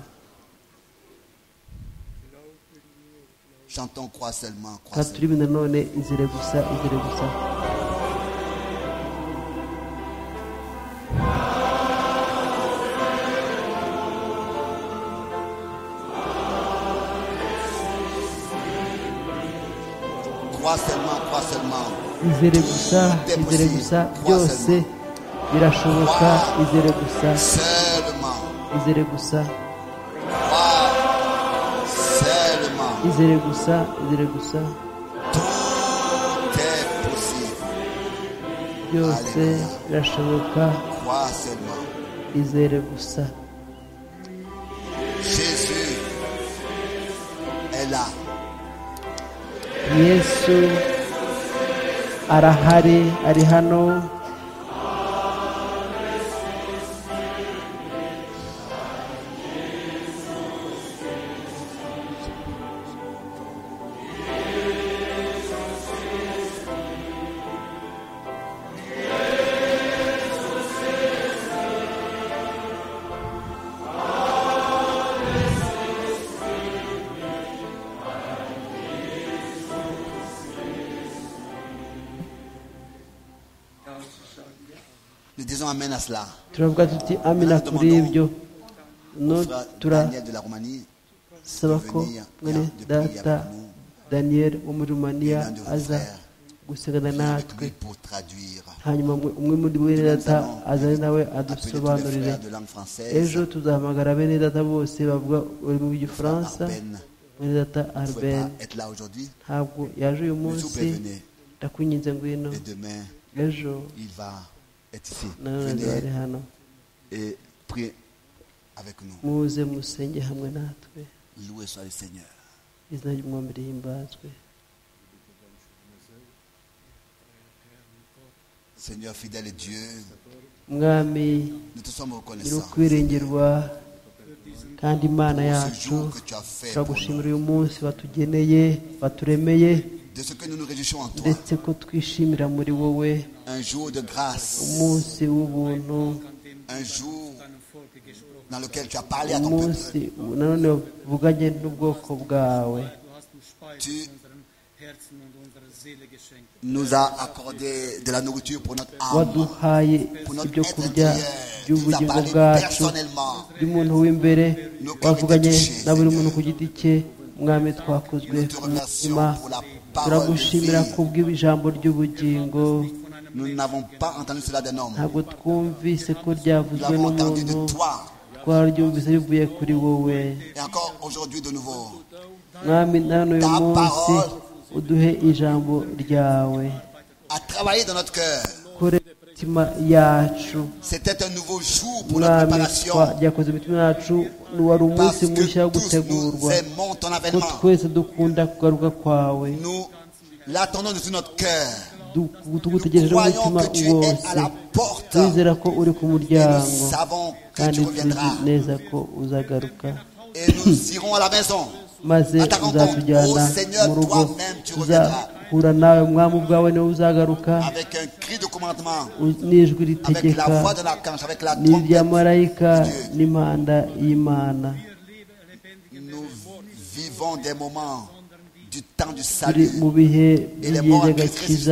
Chantons, crois seulement, crois kandi seulement. turirimbe nanone inzira gusa inzira gusa Crois seulement, crois seulement. izere gusa izere gusa byose birashoboka izere gusa Seulement, izere gusa seulement. izere gusa izere gusa Tout est possible. byose birashoboka Crois seulement. izere gusa Jésus est là. yesu arahari ari hano Nous disons Amen à cela. turavuga tuti amina kuri ibyo no Frère turasaba Daniel de la Roumanie, ko mwene data daniel wo muri rumaniya aza gusigana avec natwe lui pour traduire. hanyuma umwe- umwe muri bene data azane nawe Appelez tous les adusobanurire frères de langue française. ejo tuzahamagara bene data bose bavuga ururimi rw'igifaransa Arben. mwene data Vous ne pouvez arben pas être là aujourd'hui. ntabwo yaje uyu Nous vous munsi prévenez. ndakwinginze ngwino Et demain, ejo il va être ici. nanone ari Venez hano et priez avec nous. muze musenge hamwe natwe Loué soit le Seigneur. izina ry'umwami rihimbazwe Seigneur fidèle et Dieu, mwami nous te sommes nyiri reconnaissants ukwirengerwa kandi imana pour ce yacu jour que tu as fait pour nous. turagushimira uyu munsi watugeneye baturemeye De ce que nous nous réjouissons en toi. ndetse ko twishimira muri wowe Un jour de grâce. umunsi w'ubuntu Un jour dans lequel tu as parlé à ton peuple. umunsi nanone wavuganye n'ubwoko bwawe Du hast uns Speise Tu- in unserem Herzen und unserer Seele geschenkt. nous a accordé de la nourriture pour notre âme, waduhaye pour notre ibyo être kurya intérieur. Tu nous as by'ubugingo parlé bwacu personnellement. by'umuntu w'imbere wavuganye na buri muntu ku giti cye mwami twakozwe Nous te remercions umutima pour la parole de turagushimira vie. kubw'ijambo ry'ubugingo Nous n'avons pas entendu cela d'un homme. ntabwo twumvise ko Nous ryavuzwe l'avons entendu n'umuntu de toi. twararyumvise rivuye kuri wowe Et encore aujourd'hui de nouveau. mwami na hano uyu Ta munsi parole. uduhe ijambo ryawe À travailler dans notre cœur. kore imitima yacu C'était un nouveau jour pour notre mwami préparation. twakoze imitima yacu wari Parce umunsi mushya que wo tous nous gutegurwa aimons ton ko avènement. twese dukunda kugaruka kwawe Nous l'attendons de tout notre cœur. Du- tugutegereje Croyons umutima que tu es à wose la porte. twizera ko uri ku Et nous muryango savons que kandi tu tuzi reviendras. neza ko uzagaruka Et nous irons à la maison. maze Attends, uzatujyana oh Seigneur, mu rugo toi-même tu uzahura nawe mwami ubwawe niwe uzagaruka Avec un cri de commandement. u- n'ijwi avec la ritegeka voix de l'archange, avec la n'irya trompette, marayika Dieu. n'impanda y'imana nous vivons des moments du temps du turi salut. mu bihe Et les morts by'igihe en Christ gakiza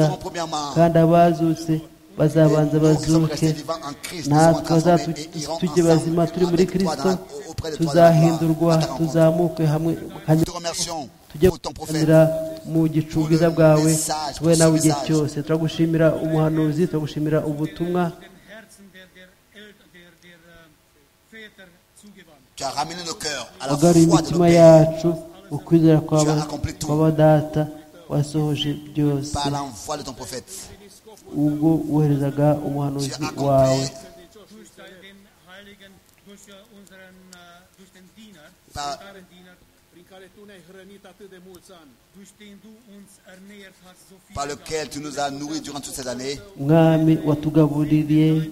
ressusciteront premièrement. kandi abazutse bazabanza Et nous qui sommes bazuke restés vivants en Christ, nous serons natwe transformés azatu- et irons tujye bazima ensemble turi muri avec toi kirisito dans la- auprès de toi dans la tuzahindurwa gloire, à ta rencontre. tuzamuke hamwe Nous hanyuma te remercions tujye pour ton prophète. gushimira mu gicu bwiza bwawe message, tube pour nawe ce igihe message. cyose turagushimira umuhanuzi turagushimira ubutumwa Dem Herzen der, der, El- der, der äh, Väter zugewandt. Tu as ramené nos cœurs à la foi wagaruye de nos imitima pères yacu ukwizera kwa Tu as ba- accompli tout. kwa ba data wasohoje byose par l'envoi de ton prophète. ubwo woherezaga Tu as umuhanuzi wawe accompli Durch den Heiligen, durch äh, unseren, äh, durch den Diener, par, deinen Diener, prin care tu ne-ai hrănit atât de mulți ani. durch den du uns ernährt hast, so viel. par lequel tu nous as nourris durant toutes ces années. mwami watugabuririye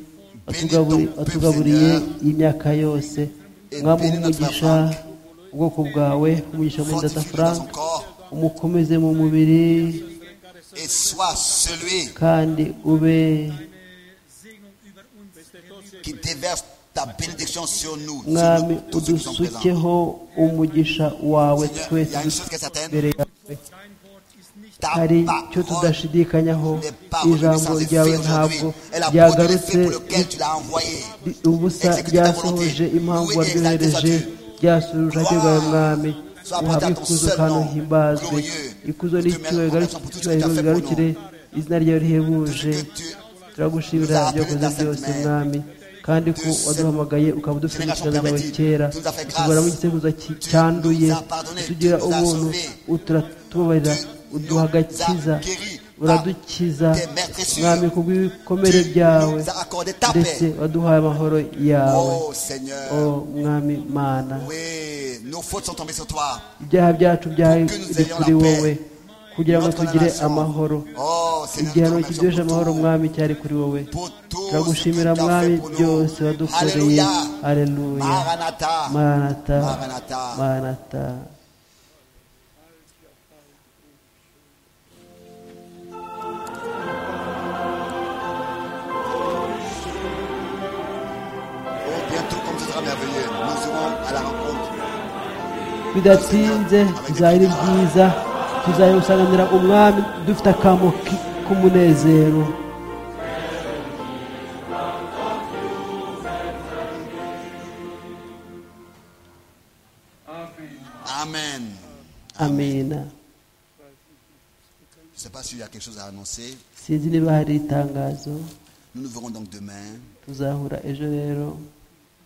watugaburi- watugaburiye iyi myaka yose mwami umugisha ubwoko bwawe umugisha muri data frank umukomeze mu mubiri et sois celui kandi ube qui déverse ta bénédiction sur nous, sur mwami nous, tous ceux qui sont présents. udusukeho umugisha wawe Seigneur, il y twese a une dusa chose qui est certaine, imbere yawe ta hari icyo parole tudashidikanyaho n'est pas revenue ijambo sans ryawe effet aujourd'hui. ntabwo Elle a produit ryagarutse l'effet pour lequel tu l'as envoyé. ri- ubusa ryasohoje impamvu waryohereje ryasubije ryawe mwami uhabwe ikuzo kandi uhimbazwe ikuzo n'icyubahiro bigarukire- icyubahiro bigarukire izina ryawe Ce rihebuje que tu turagushimira byakoze byose mwami kandi ko waduhamagaye ukaba udufite inshingano zawe kera utugoramo igiteguza cyanduye tugira ubuntu turatubabarira uduha agakiza uradukiza mwami ku bw'ibikomere byawe nous as accordé ta ndetse paix. waduhaye amahoro yawe Oh o Seigneur, mwami mana oui, nos fautes sont tombées sur toi. ibyaha byacu byari biri kuri wowe kugira ngo tugire amahoro Oh Seigneur, nous te igihano kiduheje remercions amahoro pour tout. mwami cyari kuri wowe Pour tout ce turagushimira que tu as mwami fait pour nous. byose wadukoreye Alléluia. aleluya Maranatha. maranata Maranatha. maranata Oh, bientôt, comme ce sera merveilleux, nous irons à la rencontre. bidatinze bizaba ari byiza tuzayimusanganira umwami dufite akamo ki- k'umunezero Amen. amina Je ne sais pas s'il y a quelque chose à annoncer. sinzi niba hari itangazo Nous nous verrons donc demain. tuzahura ejo rero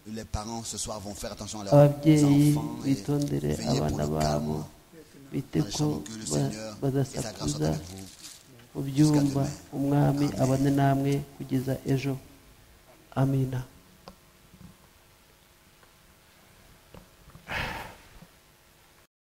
Les parents ce soir vont faire attention à leurs ababyeyi enfants et bitondere veiller pour abana le babo calme bite dans les ko chambres que le ba- Seigneur et sa grâce soient badasakuza avec vous. ubyumva umwami abane namwe kugeza ejo amina